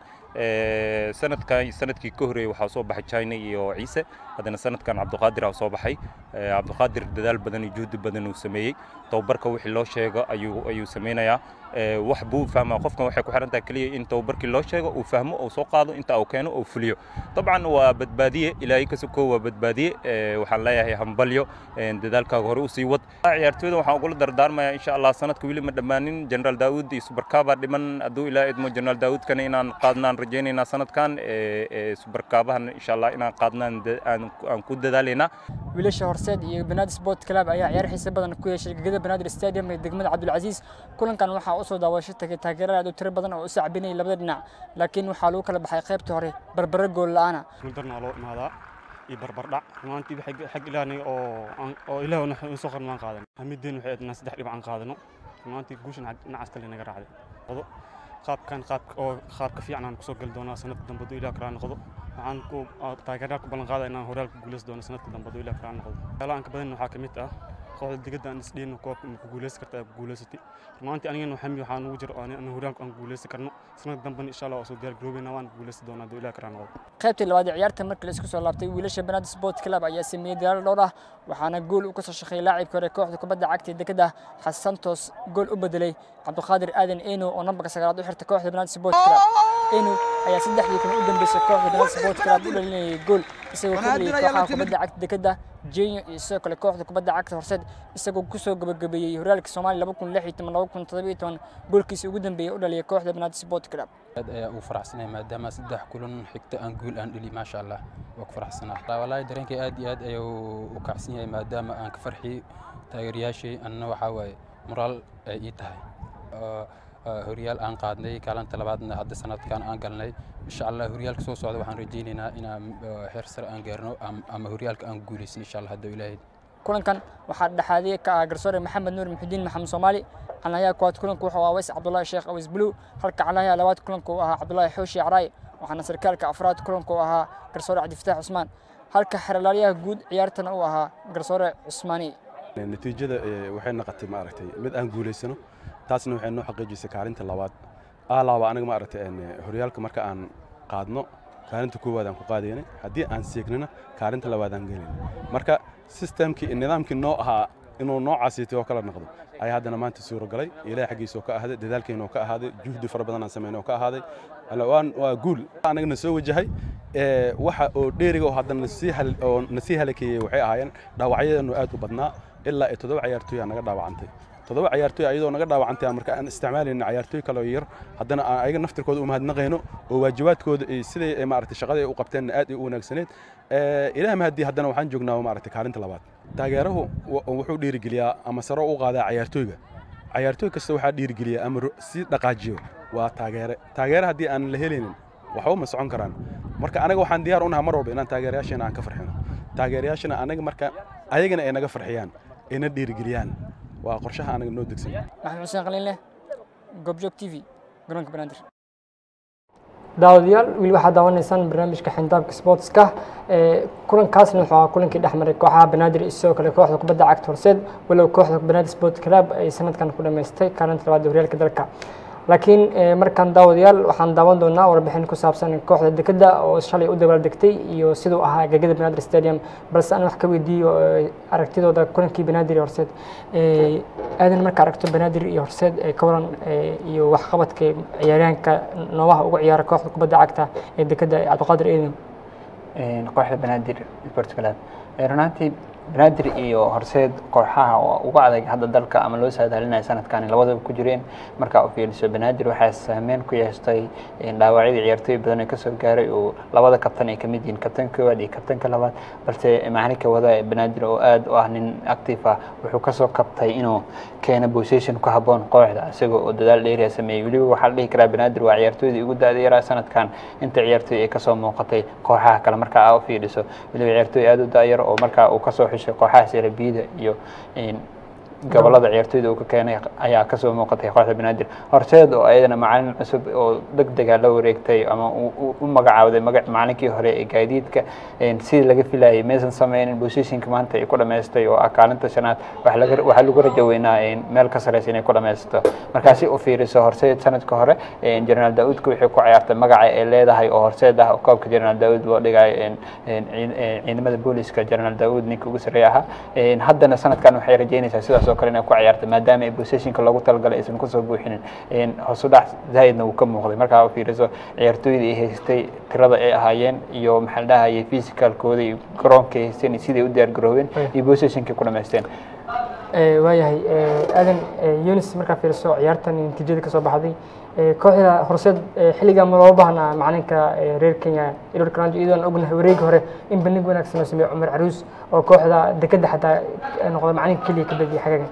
Ee, sanadkan sanadkii ka horeeyey waxaa soo baxay china iyo ciise haddana sanadkan cabdiqaadir aa soo baxay Ee, cabdiqaadir dadaal badan iyo juhdi badan uu sameeyey tababarka wixii loo sheego ayuu ayuu sameynayaa Ee, wax buu fahmaa qofkan waxay ku xiran tahay keliya in tababarkii loo sheego uu fahmo uu soo qaado inta uu keeno uu fuliyo dabcan waa badbaadiye ilaahay ka sokoo waa badbaadiye Ee, waxaan leeyahay hambalyo een, dadaalkaaga hore usii wad ciyaartooyda waxaan ugula dardaarmayaa insha allah sanadka weli ma dhammaanin generaal daawud iyo subarkaabaa dhiman hadduu ilaa idmo generaal daawudkana inaan qaadnaan rajaynaynaa sanadkan Ee, ee, subarkaabahan insha allah inaan qaadnaan da- aan aan ku dadaalaynaa wiilasha horseed iyo banaadir sport club ayaa ciyaar xiise badan ku yeeshay gegada banaadir stadium ee degmada cabdulcasiis kulankan waxaa usoo daawasho tagay taageerada aad u tiro badan oo u sacbinayay labada dhinac laakiin waxaa lagu kala baxay qaybtii hore barbaro gool la'aana guuldarna loo imaadaa iyo barbardhac rumaantii xag xag ilaahna oo aan- oo ilaah na soo qarnaan qaadan hamideen waxay ahayd inaan saddex dhibac aan qaadano rumaantii guushan xag- dhinacaas kale naga raacday qodo qaabkan qaab oo qaabka fiican aan kusoo gali doonaa sanadka dambe hadduu ilaah karaa noqdo waxaan ku aa- taageerayaal ku ballan qaadaya inaan horyaal ku guuleysan doono sanadka dambe hadduu ilaah karaa noqdo waxyaalaha aan ka badan waxaa ka mid ah kooxda digada aan isdhiino koobka ma ku guuleysan karta ku guuleysatay rumaantii anigana waxami waxaa nugu jiro aan horyaalku aan guuleysan karno sanadka dambena insha allah waa soo diyaar garoobeyna waan guuleysan doonaa hadduu ilaah karaa noqdo qaybtii labaad ee ciyaarta markii la isku soo laabtay wiilasha banaadir sport club ayaa sameeyey dadaal dhowr ah waxaana gool u kasoo shaqeeyay laacibka hore kooxda kubadda cagta ee dekada xasan santos gool u bedelay cabdiqaadir aadan eno oo nambarka sagaalaad u xirta kooxda banaadir sport club eno ayaa saddexdii kun u dambeysay kooxda banaadir sport club u dhalinayay gool isagoo ka dhaliyay kooxaha kubadda cagta dekada jenyo iyo sidoo kale kooxda kubadda cagta horseed isagoo kusoo gabagabeeyey horyaalka soomaaliya laba kun lix iyo toban laba kun toddoba iyo toban goolkiisa ugu dambeeyay u dhaliyay kooxda banaadir sport club aad ayaa ugu faraxsanahay maadaama saddex kulan xigta aan guul aan dhili maasha allah waa ku faraxsanaa wallaahi dareenkay aad iyo aad ayuu u kacsan yahay maadaama aan ka farxiyey taageerayaashii annana waxaa waaye moraal ay ii tahay oo, oo horyaal aan qaadnay kaalinta labaadna hadda sanadkan aan galnay insha allah horyaalka soo socda waxaan rajaynaynaa inaan oo, heer sare aan gaarno am- ama horyaalka aan guulaysan insha allah hadduu ilaahay kulankan waxaa dhexaadiyey ka ah garsoore maxamed nuur muxudiin maxamed soomaali calayaha koowaad kulanku wuxuu ahaa weys cabdulaahi sheekh aweys buluw halka calayaha labaad kulanku uu ahaa cabdulaahi xooshi caraay waxaana sarkaalka afraad kulanku uu ahaa garsoore cabdifataax cusmaan halka xeralaalyaha guud ciyaartana uu ahaa garsoore cusmaani natiijada eh, waxay noqotay maaragtay mid aan guulaysano taasna waxay noo xaqiijisay kaalinta labaad alaaba aniga maaragtay een, eh, horyaalka marka aan qaadno kaalinta koowaad aan ku qaadaynay haddii aan seegnana kaalinta labaad aan gelayna marka sistemkii nidaamkii noo ahaa inuu noocaasiitay oo kala noqdo ayaa haddana maanta suuragalay ilaah xaggiisa oo ka ahaaday dadaalkeena oo ka ahaaday juhdi fara badan aan sameynay oo ka ahaaday Alla, waan- waa guul anagana soo wajahay ee, waxa oo dheeriga oo haddana nasii hal- oo nasii halakeeyey waxay ahaayeen dhaawacyadeenu aad u badnaa ilaa iyo toddoba ciyaartooy aa naga dhaawacantay toddoba ciyaartooy ayadoo naga dhaawacantay marka aan isticmaalayna ciyaartooy kale oo yar haddana aan ayaga naftirkooda u mahadnaqayno oo waajibaadkooda ay siday ay maaragtay shaqada ay u qabteen aad ay u wanaagsaneed Ee, ilaah mahadii haddana waxaan joognaa maaragtay kaalinta labaad taageerahu wa- wuxuu dhiirigeliyaa ama saro u qaadaa ciyaartooyga ciyaartooy kasta waxaa dhiirigeliyaa ama ro- si dhaqaajiyo waa taageere taageere haddii aan la helaynin waxba ma socon karaan marka anaga waxaan diyaar u nahay mar walba inaan taageerayaasheena aan ka farxino taageerayaashana anaga marka ayagana ay naga farxiyaan ayna dhiirigeliyaan waa qorshaha anaga noo degsan maxamed xuseen qaliinle goobjoog t v garoonka banaadir daawadayaal weli waxaad daawanaysaan barnaamijka xindaabka sportska ee kulankaasna wuxuu ahaa kulankii dhex maray kooxaha banaadir iyo sidoo kale kooxda kubadda cagta horseed walow kooxda banaadir sport club ay sanadkan ku dhammaystay kaalinta labaad ee horyaalka dalka laakiin ee, markaan daawadayaal waxaan daawan doonaa warbixin ku saabsan kooxda dekeda oo shalay u dabaaldegtay iyo siduu ahaa gegada banaadir stadium balse aan wax ka weydiiyo ee, aragtidooda kulankii banaadir iyo horseed Ee, aadan marka aragto banaadir iyo horseed ee ka waran ee, iyo waxqabadka ciyaaryahanka noobaha ugu ciyaara kooxda kubadda cagta ee dekeda ee cabdiqaadir eedin Een, kooxda banaadir sport club Ee, run ahaantii banaadir iyo horseed kooxaha oo ugu adag hadda dalka ama loo saadaalinayo sanadkani labadaba ku jireen markaa u fiiriso banaadir waxaa saameyn ku yeeshtay dhaawacyadii ciyaartooy badan ee kasoo gaaray oo labada kabtan ay kamid yihiin kabtanka koowaad iyo kabtanka labaad balse macalinka wada banaadir oo aad u ah nin active ah wuxuu kasoo kabtay inuu keeno position ku haboon kooxda isagoo oo dadaal dheeriya sameeyey weliba waxaa la dhihi karaa banaadir waa ciyaartooydii ugu da-da yaraa sanadkan inta ciyaartooy ay kasoo muuqatay kooxaha kale markaa aa u fiidhiso weliba ciyaartooy aad u da-yar oo markaa uu kasoo xushay kooxaha serabiyada iyo gobolada ciyaartooyda uu ka keenay ayaa kasoo muuqatay kooxda banaadir horseed oo ayadana macalin cusub oo deg dega la wareegtay ama u magacaawday macalinkii hore ee gaadiidka sidii laga filayay maysan sameynin positionka maanta ay ku dhamaystay oo ah kaalinta shanaad waxaa lagu rajo weynaa meel ka sareysa inay ku dhamaysto markaasi u fiiriso horseed sanadka hore jenaraal daauudka waxay ku ciyaartay magaca ay leedahay oo horseed ah koobka jenaraal daauud loo dhigay ciidamada booliska jenaraal daauud ninka ugu sareeya ahaa haddana sanadkan waxay rajeynaysaa sidaas oo kale inay ku ciyaartay maadaama ay positionka loogu talagalay aysan kusoo buuxinin hosu dhac zaahidna uu ka muuqday markaa u fiiriso ciyaartooydii ay haystay tirada ay ahaayeen iyo maxaa la dhahayay physicalkooda iyo garoonka ay haysteen siday u diyaar garoobeen iyo positionkay ku dhamaysteen waayahay aadan yunis markaa fiiriso ciyaartan natiijada kasoo baxday kooxda horseed xilligan ma loo baahnaa macalinka reer kenya edward karanjo iyadoon ognahay wareegi hore in bandhig wanaagsan loo sameeyo cumar caruus oo kooxda dekeda xataa noqda macalinka keliya ka badiyay xagaga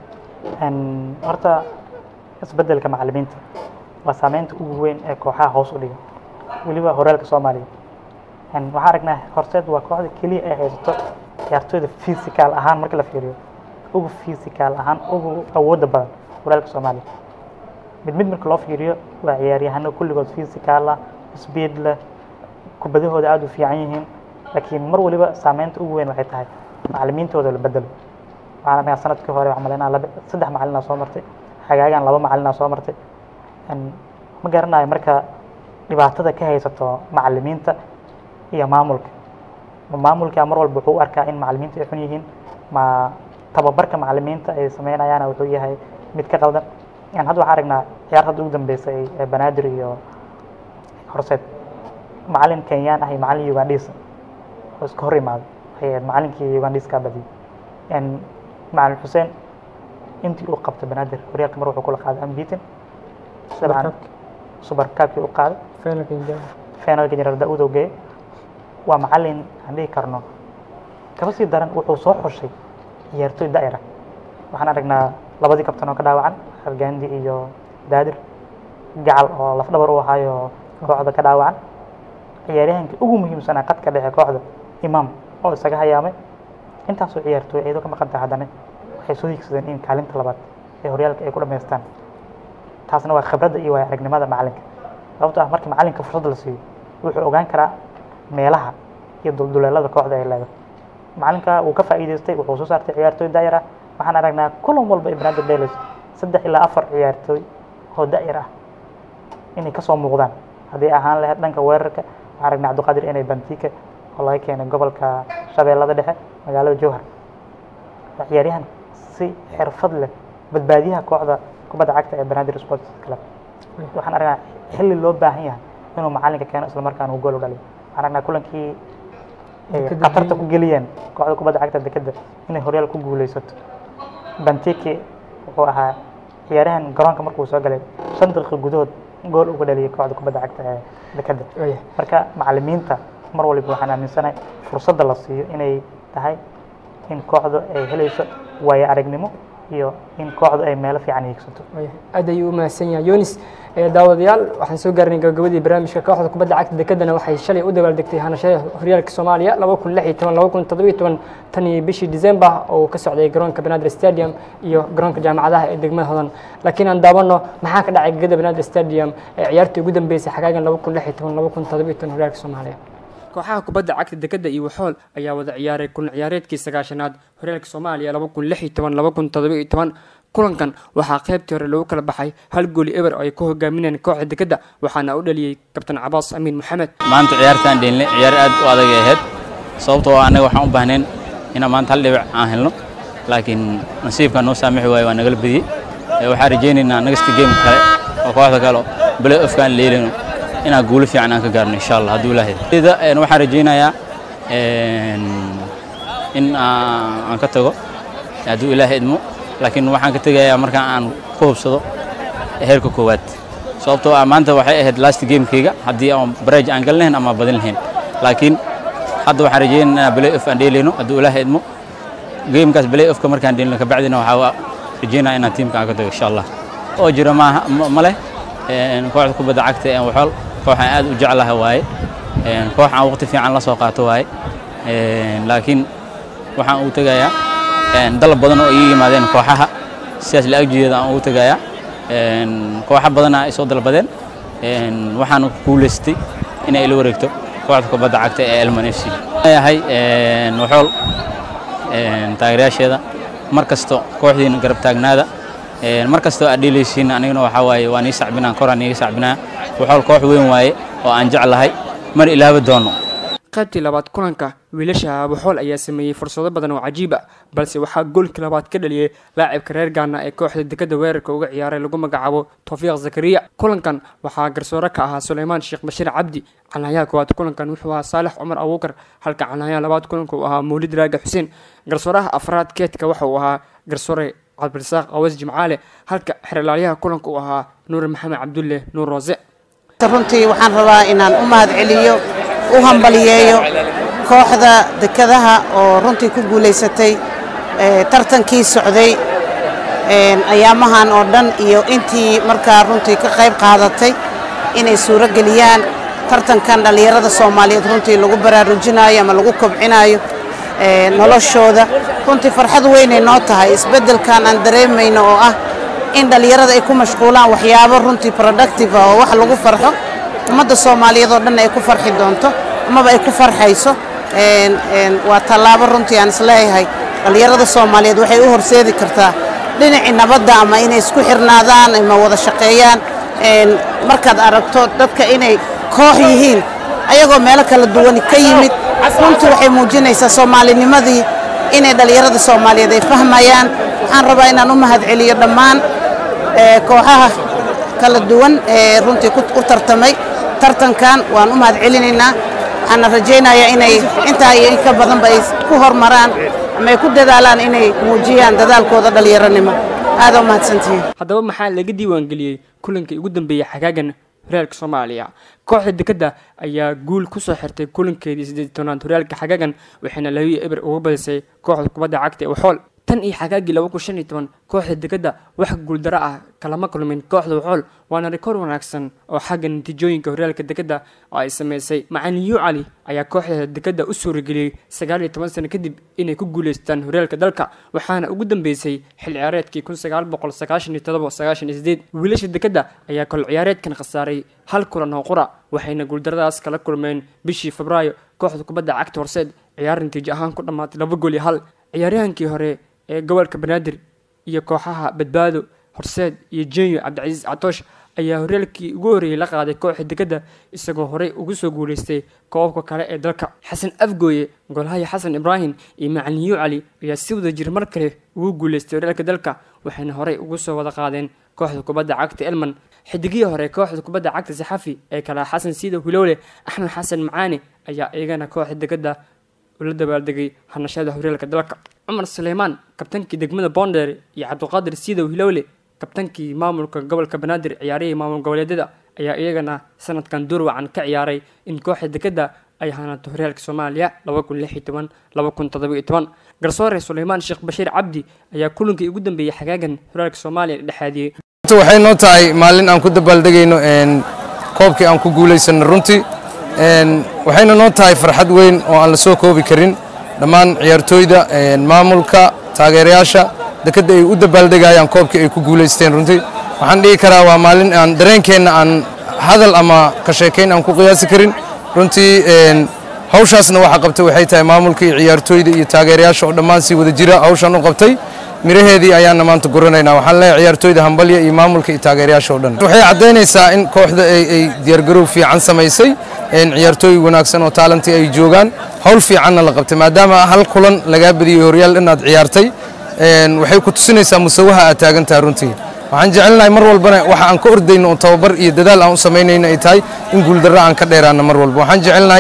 horta isbedelka macalimiinta waa saameynta ugu weyn ee kooxaha hoos u dhiga weliba horeelka soomaaliya waxaan aragnaa horseed waa kooxda keliya ay haysato ciyaartooyda physical ahaan marka la fiiriyo ugu physical ahaan ugu awoodda badan horeelka soomaaliya mid mid marka loo fiiriyo waa ciyaaryahano kulligood physical ah speed leh kubadahooda aada u fiican yihiin laakiin mar waliba saameynta ugu weyn waxay tahay macalimiintooda la bedelo waxaan arkaa sanadkii hore waxaan malaynaa laba saddex macalinaa soo martay xagaagan laba macalinaa soo martay ma garanayo marka dhibaatada ka haysato macalimiinta iyo maamulka ma maamulka mar walba wuxuu u arkaa in macalimiinta ay xun yihiin ma tababarka macalimiinta ay sameynayaana wuxuu yahay mid ka qaldan hadda waxaan aragnaa ciyaar hadda ugu dambeysay ee banaadir iyo horseed macalin kenyaan ah iyo macalin ugandhiis oo iska hor imaaday waxay ahayd macalinkii ugandhiiskaa badiyay macalin xuseen intii uu qabtay banaadir horyaalka mar wuxuu kula qaaday ambitin dabcan super cupkii u qaaday finalka jeneraal daauud oo geeyay waa macalin aan dhihi karno kaba sii daran wuxuu soo xushay ciyaartooy da'ira waxaan aragnaa labadii kabtan oo ka dhaawacan hargandi iyo daadir gacal oo laf dhabar u ahaayo kooxda ka dhaawacan ciyaaryahankii ugu muhiimsanaa qadka dhexe kooxda imaam oo isaga hayaamay intaasoo ciyaartooy iyadoo ka maqan tahay haddana waxay soo higsadeen in kaalinta labaad ee horyaalka ay ku dhammaystaan taasna waa khibradda iyo waaya aragnimada macalinka sababto ah markii macalinka fursad la siiyo wuxuu ogaan karaa meelaha iyo dulduleelada kooxda ay leedahay macalinka wuu ka faa'iidaystay wuxuu soo saartay ciyaartooy daayar ah waxaan aragnaa kulan walba ee banaadir dheelis saddex ilaa afar ciyaartooy oo da'yar ah inay kasoo muuqdaan haddii ahaan lahayd dhanka weerarka waxaan aragnaa cabdiqaadir inay bantika oo laga keenay gobolka shabeellada dhexe magaalada jowhar waa ciyaaryahan si xirfad leh badbaadiyaha kooxda kubadda cagta ee banaadir sports club waxaan aragnaa xilli loo baahan yahay inuu macalinka keeno isla markaana uu gool u dhaliyo waxaan aragnaa kulankii qatarta ku geliyeen kooxda kubadda cagta dekeda inay horyaal ku guuleysato bantiki wuxuu ahaa ciyaarahan garoonka markuu soo galay shan daqiiqo gudahood gool uga dhaliyay kooxda kubadda cagta ee dekeda marka macalimiinta mar waliba waxaan aaminsanahay fursadda la siiyo inay tahay in kooxdu ay helayso waayo aragnimo iyo in kooxdu ay meelo fiican hiigsato aad ayuu u mahadsan yahay yonis daawadayaal waxaan soo gaarnay gabagabadii barnaamijka kooxda kubadda cagta dekedana waxay shalay u dabaaldegtay hanashada horyaalka soomaaliya laba kun lix iyo toban laba kun toddoba iyo toban tan iyo bishii december oo ka socday garoonka banaadir stadium iyo garoonka jaamacadaha ee degmada hodan laakiin aan daawano maxaa ka dhacay gegada banaadir stadium ee ciyaartii ugu dambeysay xagaagan laba kun lix iyo toban laba kun toddoba iyo toban horyaalka soomaaliya kooxaha kubadda cagta dekeda iyo waxool ayaa wada ciyaaray kulan ciyaareedkii sagaashanaad horyaalka soomaaliya laba kun lix iyo toban laba kun toddoba iyo toban kulankan waxaa qaybtii hore lagu kala baxay hal gooli eber oo ay ku hogaaminayeen kooxda dekeda waxaana u dhaliyey kabtan cabaas amiin maxamed maanta ciyaartaan dheelnay ciyaar aad u adag ay ahayd sababtoo ah annaga waxaan u baahnayn inaan maanta hal dhibic aan helno laakiin nasiibka noo saamixi waayo waa nagala badiyey waxaan rajaynaynaa nagasta game kale oo kooxda kale play offkaan leelino inaan guulo fiican aan ka gaarno insha allah hadduu ilaahay waxaan rajaynayaa in aan aan ka tago hadduu ilaahay idmo laakiin waxaan ka tegayaa markaan aan ku hubsado heerka koowaad sababtoo ah maanta waxay ahayd last gamekeyga haddii aan baraj aan gal lahayn ama badin lahayn laakiin hadda waxaan rajaynaynaa play off aan dheelayno hadduu ilaahay idmo gamekaas play offka markaan dheelino kabacdina waxaa rajaynaya inaan tiimka aan ka tago insha allah oo jira maaha ma leh kooxda kubadda cagta ee waxool kooxaan aad u jeclahay waaye koox aan waqti fiican la soo qaato waaye laakiin waxaan ugu tegayaa dalab badan oo ii yimaadeen kooxaha sidaas la agjeeda aan ugu tegayaa kooxa badana ay soo dalbadeen waxaan guulaystay inay ila wareegto kooxda kubadda cagta ee elman f c yahay waxool taageerayaasheeda mar kasto kooxdiina garab taagnaada mar kastoo aad dheelaysiin anigana waxaa waaye waan ii sacbinaa koraan iiga sacbinaa waxool koox weyn waaye oo aan jeclahay mar ilaaba doono qaybtii labaad kulanka wiilasha abuxool ayaa sameeyey fursado badan oo cajiib ah balse waxaa goolkii labaad ka dhaliyey laacibka reer gaana ee kooxda dekada weerarka uga ciyaaray lagu magacaabo towfiiq zakariya kulankan waxaa garsoore ka ahaa suleymaan sheekh bashiir cabdi canayaha koowaad kulankan wuxuu ahaa saalex cumar abuukar halka canayaha labaad kulanka uu ahaa mawlid raaga xuseen garsooraha afraad keedka waxa uu ahaa garsoore cabdirasaaq awas jimcaale halka xeralaalyaha kulanka uu ahaa nuur maxamed cabdulle nuur roose runtii waxaan rabaa inaan u mahad celiyo u hambaliyeeyo kooxda dekadaha oo runtii ku guulaysatay tartankii socday ayaamahan oo dhan iyo intii markaa runtii ka qayb qaadatay inay suuro geliyaan tartankan dhallinyarada soomaaliyeed runtii lagu baraarujinayo ama lagu kobcinayo noloshooda runtii farxad weynay noo tahay isbeddelkan aan dareemayno oo ah in dhallinyarada ay ku mashquulaan waxyaabo runtii productive ah oo wax lagu farxo ummadda soomaaliyeed oo dhan ay ku farxi doonto amaba ay ku farxayso waa tallaabo runtii aan isleeyahay dhallinyarada soomaaliyeed waxay u horseedi kartaa dhinacii nabadda ama inay isku xirnaadaan ama wada shaqeeyaan markaad aragto dadka inay koox yihiin ayagoo meelo kala duwan ka yimid runtii waxay muujinaysaa soomaalinimadii inay dhallinyarada soomaaliyeed ay fahmayaan waxaan rabaa inaan u mahad celiyo dhammaan kooxaha kala duwan ee runtii u tartamay tartankan waan u mahad celinaynaa waxaana rajaynayaa inay intaa iyo in ka badanba ay ku hormaraan ama ay ku dadaalaan inay muujiyaan dadaalkooda dhallinyaronimo aada u mahadsantihiin haddaba maxaa laga diiwaangeliyey kulankii ugu dambeeyey xagaagan horyaalka soomaaliya kooxda dekadda ayaa guul kusoo xirtay kulankeedii siddeed tobnaad horyaalka xagaagan waxayna labiyo eber uga badisay kooxda kubadda cagta ee waxool tan iyo xagaagii laba kun shan iyo toban kooxda dekadda wax guuldaro ah kalama kulmin kooxda waxool waana rikoor wanaagsan oo xagga natiijooyinka horyaalka dekadda oo ay sameysay macalin yu cali ayaa kooxda dekadda u suurageliyey sagaal iyo toban sano kadib inay ku guuleystaan horyaalka dalka waxaana ugu dambeysay xil ciyaareedkii kun sagaal boqol sagaashan iyo todoba sagaashan iyo sideed wiilasha dekadda ayaa kol ciyaareedkan khasaaray hal kulan oo qura waxayna guuldaradaas kala kulmeen bishii febraayo kooxda kubadda cagta horseed ciyaar natiijo ahaan ku dhammaatay laba gool iyo hal ciyaaryahankii hore ee gobolka banaadir iyo kooxaha badbaado horseed iyo jenyo cabdicasiis catoosh ayaa horyaalkii ugu horreeyey la qaaday kooxda dekadda isagoo horey ugu soo guulaystay koobabka kale ee dalka xasan afgooye golhaya xasan ibraahim iyo macalin yu cali ayaa si wada jir mar kale ugu guulaystay horyaalka dalka waxayna horey ugu soo wada qaadeen kooxda kubadda cagta elman xidigihii hore kooxda kubadda cagta saxafi ee kala xasan siida hulowle axmed xasan macaane ayaa iyagana kooxda dekadda ula dabaaldegay hanashada horyaalka dalka cumar suleymaan kabtankii degmada boonder iyo cabdiqaadir siidow hilowle kabtankii maamulka gobolka banaadir ciyaarihii maamul goboleedyada ayaa iyagana sanadkan door wacan ka ciyaaray in kooxda dekadda ay hanato horyaalka soomaaliya laba kun lix iyo toban laba kun toddoba iyo toban garsoore suleymaan sheekh bashiir cabdi ayaa kulankii ugu dambeeyey xagaagan horyaalka soomaaliya dhexaadiyey waxay noo tahay maalin aan ku dabaaldegayno koobkii aan ku guulaysano runtii waxayna noo tahay farxad weyn oo aan la soo koobi karin dhammaan ciyaartooyda maamulka taageerayaasha dekadda ay u dabaaldegayaan koobkii ay ku guulaysteen runtii waxaan dhihi karaa waa maalin aan dareenkeenna aan hadal ama ka sheekayn aan ku qiyaasi karin runtii hawshaasna waxa qabtay waxay tahay maamulka iyo ciyaartooyda iyo taageerayaasha oo dhammaan si wada jira hawshan u qabtay miraheedii ayaana maanta guranaynaa waxaan leeyahay ciyaartooyda hambalya iyo maamulka iyo taageerayaasha oo dhan waxay caddaynaysaa in kooxda ay diyaargarow fiican samaysay ciyaartooy wanaagsan oo taalanti ay joogaan hawl fiicanna la qabtay maadaama hal kulan lagaa badiyey horyaal inaad ciyaartay waxay ku tusinaysaa musawaha aad taagan tahay runtii waxaan jecelnahay mar walbana waxa aan ka ordayno oo tababar iyo dadaal aan u samaynayno ay tahay in guuldarro aan ka dheeraano mar walba waxaan jecelnahay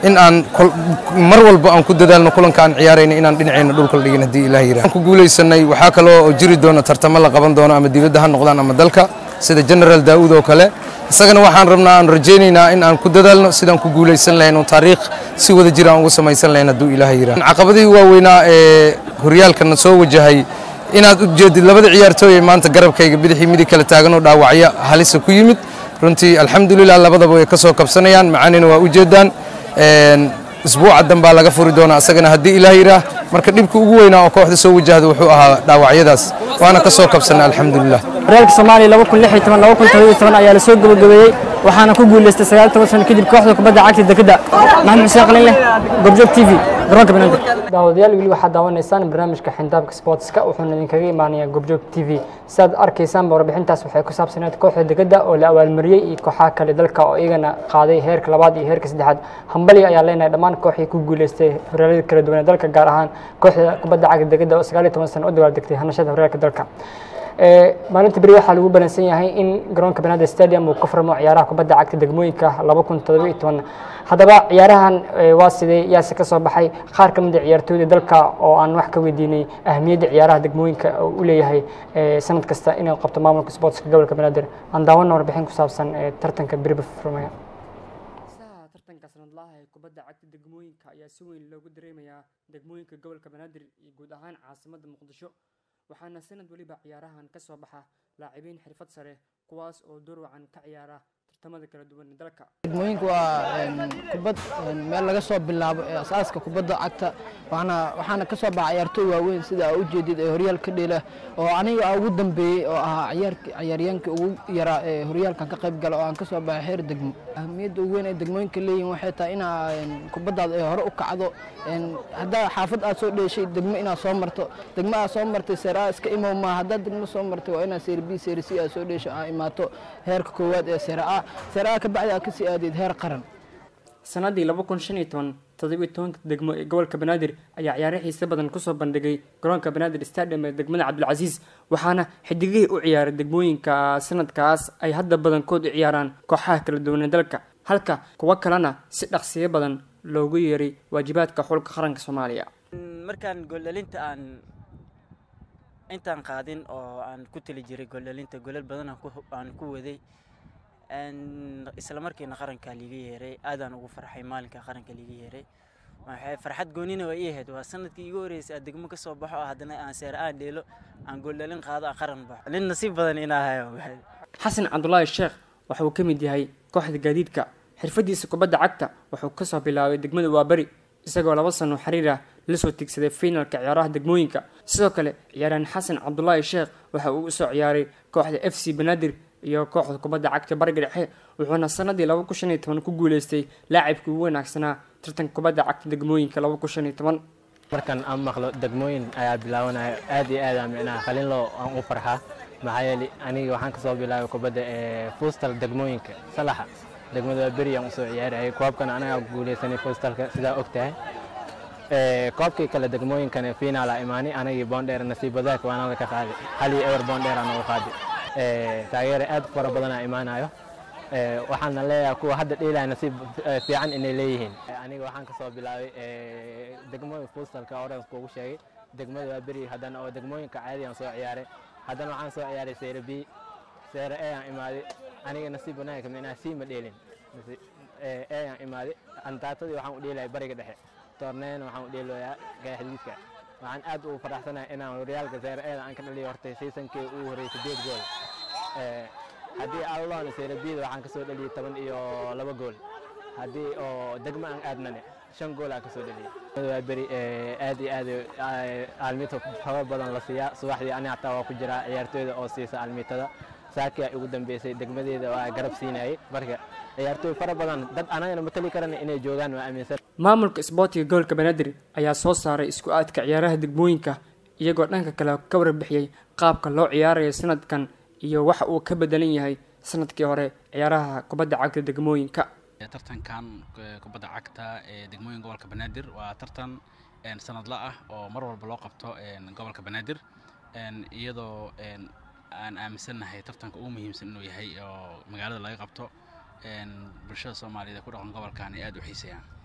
in aan kol- mar walba aan ku dadaalno kulanka aan ciyaarayno inaan dhinacayna dhulka la dhigin haddii ilaah yidhaah ku guulaysanay waxaa kaloo jiri doona tartamo la qaban doono ama dibadda ha noqdaan ama dalka sida general daa'uud oo kale isagana waxaan rabnaa aan rajaynaynaa in aan ku dadaalno sidaan ku guulaysan lahayn oo taariikh si wada jir aan ugu samaysan lahayn hadduu ilaah yidhaah caqabadihii waaweynaa ee horyaalkana soo wajahay inaad u jeedid labada ciyaartooy ee maanta garabkayga bidixii midig kala taagan oo dhaawacyo halisa ku yimid runtii alxamdulilah labadaba way ka soo kabsanayaan macaanina waa u jeedaan Een, isbuuca dambaa laga furi doonaa isagana haddii ilaah yidhaah marka dhibka ugu weynaa oo kooxda soo wajahda wuxuu ahaa dhaawacyadaas waana ka soo kabsanay alxamdulilah horyaalka soomaaliya laba kun lix iyo toban laba kun todoba iyo toban ayaa lasoo gabagabeeyey waxaana ku guuleystay sagaal toban sano kadib kooxda kubadda cagta dekedda maxamed xuseen qalin leh gobjoog t v garoonka banaadir daawadayaal weli waxaad daawanaysaan barnaamijka xindaabka sportska wuxuuna idinkaga imaanayaa gobjoog t v sidaad arkaysaanba warbixintaas waxay ku saabsaneed kooxda dekedda oo la abaalmariyey iyo kooxaha kale dalka oo iyagana qaaday heerka labaad iyo heerka saddexaad hambali ayaa leenahay dhammaan kooxii ku guuleystay horyaalada kala duwan ee dalka gaar ahaan kooxda kubadda cagta dekedda oo sagaal iyo toban sano u dabaaldegtay hanashada horyaalka dalka Ee, maalinta beri waxaa lagu balansan yahay in garoonka banaadir stadium uu ka furmo ciyaaraha kubadda cagta degmooyinka laba kun todoba iyo toban haddaba ciyaarahan ee, waa sidee yaase ka soo baxay qaar ka mid a ciyaartooyda dalka oo aan wax ka weydiinay ahmiyadda ciyaaraha degmooyinka oo u leeyahay ee, sanad kasta inay qabto maamulka sportska gobolka banaadir aan daawana warbixin ku saabsan ee, tartanka beriba furmaya tartanka sanadlaha ee kubadda cagta degmooyinka ayaa si weyn loogu dareemayaa degmooyinka gobolka banaadir iyo guud ahaan caasimadda muqdisho waxaana sanad weliba ciyaarahan ka soo baxa laacibiin xirfad sare kuwaas oo door wacan ka ciyaara tartamada kala duwan ee dalka degmooyinku waa een, kubad een, meel laga soo bilaabo ee asaaska kubadda cagta waxaana waxaana ka soo baxa ciyaartooy waaweyn sida aa ujeedid ee horyaal ka dheela oo aniga ugu dambeeyey oo ahaa ciyaarki ciyaaryaankii ugu yaraa ee horyaalkan ka qayb gala oo aan ka soo baxay heer degmo ahmiyadda ugu weyn ee degmooyinka leeyihin waxay tahay inaa een, kubaddaada ay hore u kacdo een, haddaa xaafad aad soo dheeshay degmo inaad soo marto degmo aad soo martay seer a iska imow maa haddaad degmo soo martay waa inaad seer b seer c aad soo dheesho aa imaato heerka koowaad ee seer a seer a ka bacdi aad kasii aadid heer qaran sanadii laba kun shan iyo toban toddoba iyo tobanka degmo ee gobolka banaadir ayaa ciyaaro xiise badan kusoo bandhigay garoonka banaadir stadium ee degmada cabdilcasiis waxaana xidigihii u ciyaaray degmooyinka sanadkaas ay hadda badankood u ciyaaraan kooxaha kala duwan ee dalka halka kuwo kalena si dhaqsiyo badan loogu yeeray waajibaadka xulka qaranka soomaaliya markaan gooldhalinta aan intaan qaadin oo aan ku tali jiray gooldhalinta golal badan aan ku- aan ku waday Een, isla markiina qaranka liiga yeeray aadaan ugu farxay maalinka qaranka liiga yeeray waxay farxad goonina waa ii ahayd waa sanadkii igu horreysay aan degmo ka soo baxo oo haddana aan seer aan dheelo aan gooldhalin qaado aan qaran baxo nin nasiib badan inaa hayo xasan cabdulaahi sheekh waxa uu ka mid yahay kooxda gaadiidka xirfadiisa kubadda cagta wuxuu kasoo bilaabay degmada waaberi isagoo laba sano xiriir ah la soo tigsaday finalka ciyaaraha degmooyinka sidoo kale ciyaaryahan xasan cabdulaahi sheekh waxa uu usoo ciyaaray kooxda f c banaadir iyo kooxda kubadda cagta bariga dhexe wuxuuna sanadii laba kun shan iyo toban ku guuleystay laacibkii ugu wanaagsanaa tartanka kubadda cagta degmooyinka laba kun shan iyo toban markan aan maqlo degmooyin ayaa bilaabanaya aad iyo aad aan micnaha qalinloo aan u farxaa maxaa yeelay aniga waxaan kasoo bilaabay kubadda ee fuustal degmooyinka salaxa degmada waa beri aan usoo ciyaarayay koobkan anagaa guuleysanay fuustalka sidaa og tahay Ee, koobkii kale degmooyinkan finaala imaani anagii boondheer nasiib wadaag waana la ka qaaday hal iyo ewer boondheer aan uga qaaday Ee, taageere aad fara badanaa imaanayo Ee, waxaana leeyahay kuwa hadda dheelaya nasiib eh, fiican inay leeyihiin Ee, aniga waxaan kasoo bilaabay ee, degmooyin fuustalka orange kuugu sheegay degmada waa beri haddana oo degmooyinka caadi aan soo ciyaaray haddana waxaan soo ciyaaray seyre b seyre e aan imaaday aniga nasiib wanaagka micnaha sii ma dheelin Nasi- ee, e aan imaaday antaatadii waxaan u dheelaya bariga dhexe toorneena waxaan u dheeloyaa gaxdiidka waxaan aad ugu faraxsanahay inaan horyaalka seyre eeda aan ka dhaliyo hortay seasonkii ugu horreeyay sideed gool Ee, haddii alloona seyre bida waxaan kasoo dhaliyay toban iyo laba gool haddii oo degmo aan aadnane shan gool aan kasoo dhaliyay waa beri ee, aad iyo aad ee, aalmito xogo badan la siiyaa subaxdii ani hataa waa ku jiraa ciyaartooyda oo siisa aalmitada saakia ugu dambeysay degmadeeda waa garab siinayay marka ciyaartooy fara badan dad anagana matali karana inay joogaan waa aaminsan maamulka isboortiga gobolka banaadir ayaa soo saaray isku aadka ciyaaraha degmooyinka iyagoo dhanka kale ka warbixiyey qaabka loo ciyaarayo sanadkan iyo waxa uu ka bedelan yahay sanadkii hore ciyaaraha kubadda cagta degmooyinka tartankan eh, kubadda cagta ee degmooyin gobolka banaadir waa tartan een, sanadla ah oo mar walba loo qabto een, gobolka banaadir een, iyadoo een, aan aaminsannahay tartanka ugu muhiimsan inuu yahay oo magaalada laga qabto een, bulshada soomaaliyeed ee ku dhaqan gobolkan ay aad u xiiseeyaan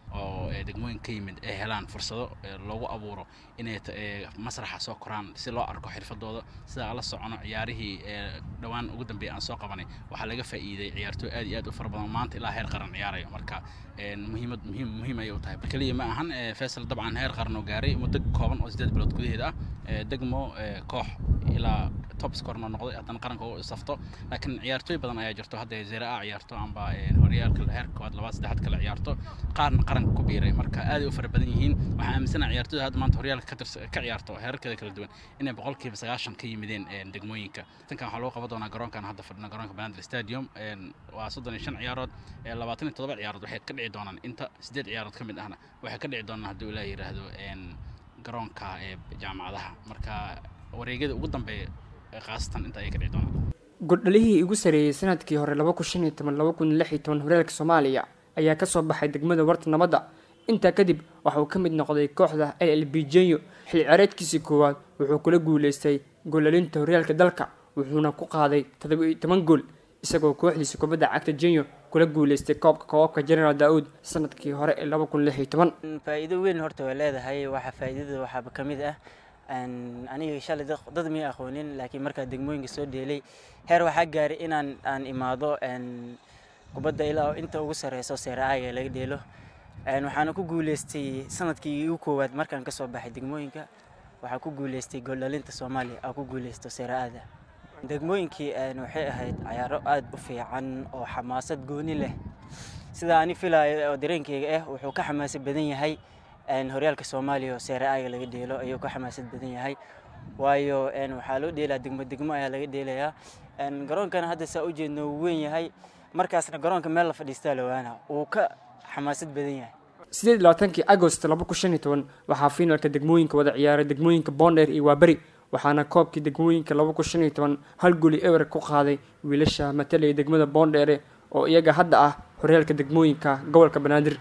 oo ee, degmooyin ka yimid ay helaan fursado ee, loogu abuuro inay ta- ee, masraxa soo koraan si loo arko xirfadooda sida aan la socono ciyaarihii ee, dhowaan ugu dambeeyay aan soo qabanay waxaa laga faa'iiday ciyaartooy aad iyo aad u fara badan maanta ilaa heer qaran ciyaarayo marka een, muhiimad muhiim muhiim ayay u tahay keliya ma ahan ee, faysal dabcan heer qaran oo gaaray muddo kooban oo sideed bilood gudaheeda ah ee, degmo ee, koox ilaa top scorena noqday haddana qaranka u safto laakiin ciyaartooy badan ayaa jirto hadda zera a ciyaarto amba ee, horyaalka heer koowaad labaad saddexaad kale ciyaarto qaarna qaranka ku biiray marka aad ay u fara badan yihiin waxaan aaminsanahay ciyaartooyda hadda maanta horyaalka ka tirs- ka ciyaarto heerarkeeda kala duwan inay boqolkiiba sagaashan ka yimideen een, degmooyinka tankan waxaa loo qaban doonaa garoonkan hadda fadhina garoonka banaadir stadium een, waa soddon iyo shan ciyaarood ee, labaatan iyo toddoba ciyaarood waxay ka dhici doonaan inta sideed ciyaarood ka mid ahna waxay ka dhici doonaan haddii ilaah yidhaahdo een, garoonka ee jaamacadaha marka wareegyada ugu dambeeya ee khaasatan inta ayay ka dhici doonaan goldhalihii ugu sareeyey sanadkii hore laba kun shan iyo toban laba kun lix iyo toban horyaalka soomaaliya ayaa kasoo baxay degmada warta nabadda intaa kadib waxa uu ka mid noqday kooxda l l b jenyo xil ciyaareedkiisii koowaad wuxuu kula guuleystay goolalinta horyaalka dalka wuxuuna ku qaaday toddoba iyo toban gool isagoo kooxdiisa kubadda cagta jenyo kula guuleystay koobka koobabka general daa'uud sanadkii hore ee laba kun lix iyo toban faa'iido weyn horta way leedahay waxa faa'iidada waxaaba ka mid ah Een, aniga shalay dad dad mii aqoonin laakiin markaa degmooyinka soo dheelay heer waxaa gaaray inaan aan imaado een, kubadda ilaa inta ugu sareyso seeraaga laga dheelo Een, waxaana ku guuleystay sanadkii igu koowaad markaan kasoo baxay degmooyinka waxaa ku guuleystay gooldhalinta soomaaliya aa ku guuleysto seeraada degmooyinkii een, waxay ahayd cayaaro aad u fiican oo xamaasad gooni leh sida ani filayo oo dareenkeyga ah wuxuu ka xamaasad badan yahay een, horyaalka soomaaliya oo seere aaga laga dheelo ayuu ka xamaasad badan yahay waayo een, waxaa loo dheelaa degmo degmo ayaa laga dheelayaa Een, garoonkana hadda saa u jeedno wuu weyn yahay markaasna garoonka meel la fadhiistaa lawaana wuu ka xamaasad badan yahay sideed iyo labaatankii agost laba kun shan iyo toban waxaa fiinalka degmooyinka wada ciyaaray degmooyinka boondheer iyo waaberi waxaana koobkii degmooyinka laba kun shan iyo toban hal goli ewer ku qaaday wiilasha matalaya degmada boondheere oo iyaga hadda ah horyaalka degmooyinka gobolka banaadir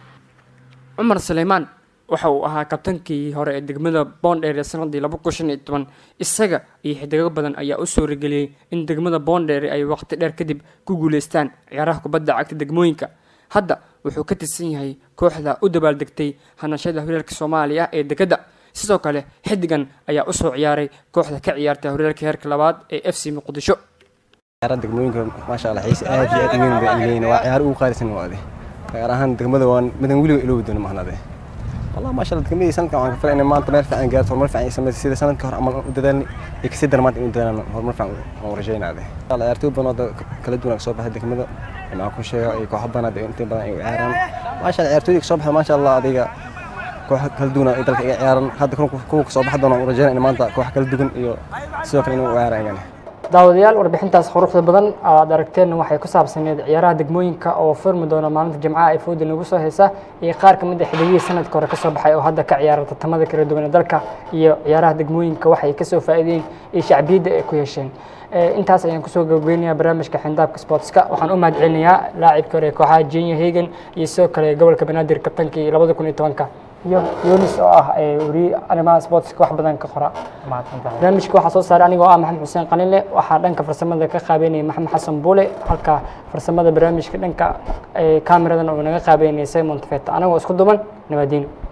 cumar suleymaan waxa uu ahaa kabtankii hore ee degmada boondheere sanadii laba kun shan iyo toban isaga iyo xidigo badan ayaa u suurageliyey in degmada boondheere ay waqti dheer kadib ku guuleystaan ciyaaraha kubadda cagta degmooyinka hadda wuxuu ka tirsan yahay kooxda u dabaaldegtay hanashada horyaalka soomaaliya ee degada sidoo kale xidigan ayaa usoo ciyaaray kooxda ka ciyaarta horyaalka heerka labaad ee f c muqdisho ciyaaraha degmooyinka maasha allah xiise aad iyo aad u weyn bay leeyihiin waa ciyaar ugu qaalisan waade gaar ahaan degmada waan midan weliba iloobi doono mahnade والله ما شاء الله دقمي سنة كمان كفر إن ما أنت مرفع عن جالس مرفع عن سنة سيدة سنة كهر عمل وددني يكسد درمات إن ددنا هو مرفع ورجينا هذا الله يرتوب بنا كل دون صوب هذا دقمي ما أكون شيء يكون حبنا ده أنت بنا يعيران ما شاء الله يرتوب صوب ما شاء الله هذيك كوح كل دون يدرك يعيران هذا كون كون صوب حدا ورجينا إن ما أنت كوح كل دون يو سوق إنه يعيران يعني daawadayaal warbixintaas quruxda badan aad aragteen waxay ku saabsaneed ciyaaraha degmooyinka oo furmi doona maalinta jimcaha ee fooda nagu soo heysa iyo qaar ka mid a xiddigihii sanadka hore kasoo baxay oo hadda ka ciyaara tartamada kala duwan ee dalka iyo ciyaaraha degmooyinka waxay kasoo faa'iideen iyo shacbiyadda ay ku yeesheen intaas ayaan kusoo gabageynayaa barnaamijka xindaabka sportska waxaan u mahadcelinayaa laacibka hore ee kooxaha jenya hagan iyo sidoo kale gobolka banaadir kabtankii labada kun iyo tobanka iyo yunis oo ah weriye arrimaha sportska wax badan ka qora barnaamijka waxaa soo saaray anigoo ah maxamed xuseen qalinle waxaa dhanka farsamada ka qaabeynaya maxamed xasan buule halka farsamada barnaamijka dhanka kaamiradan uu naga qaabeynaya simon tafeta anagoo isku duban nabadiino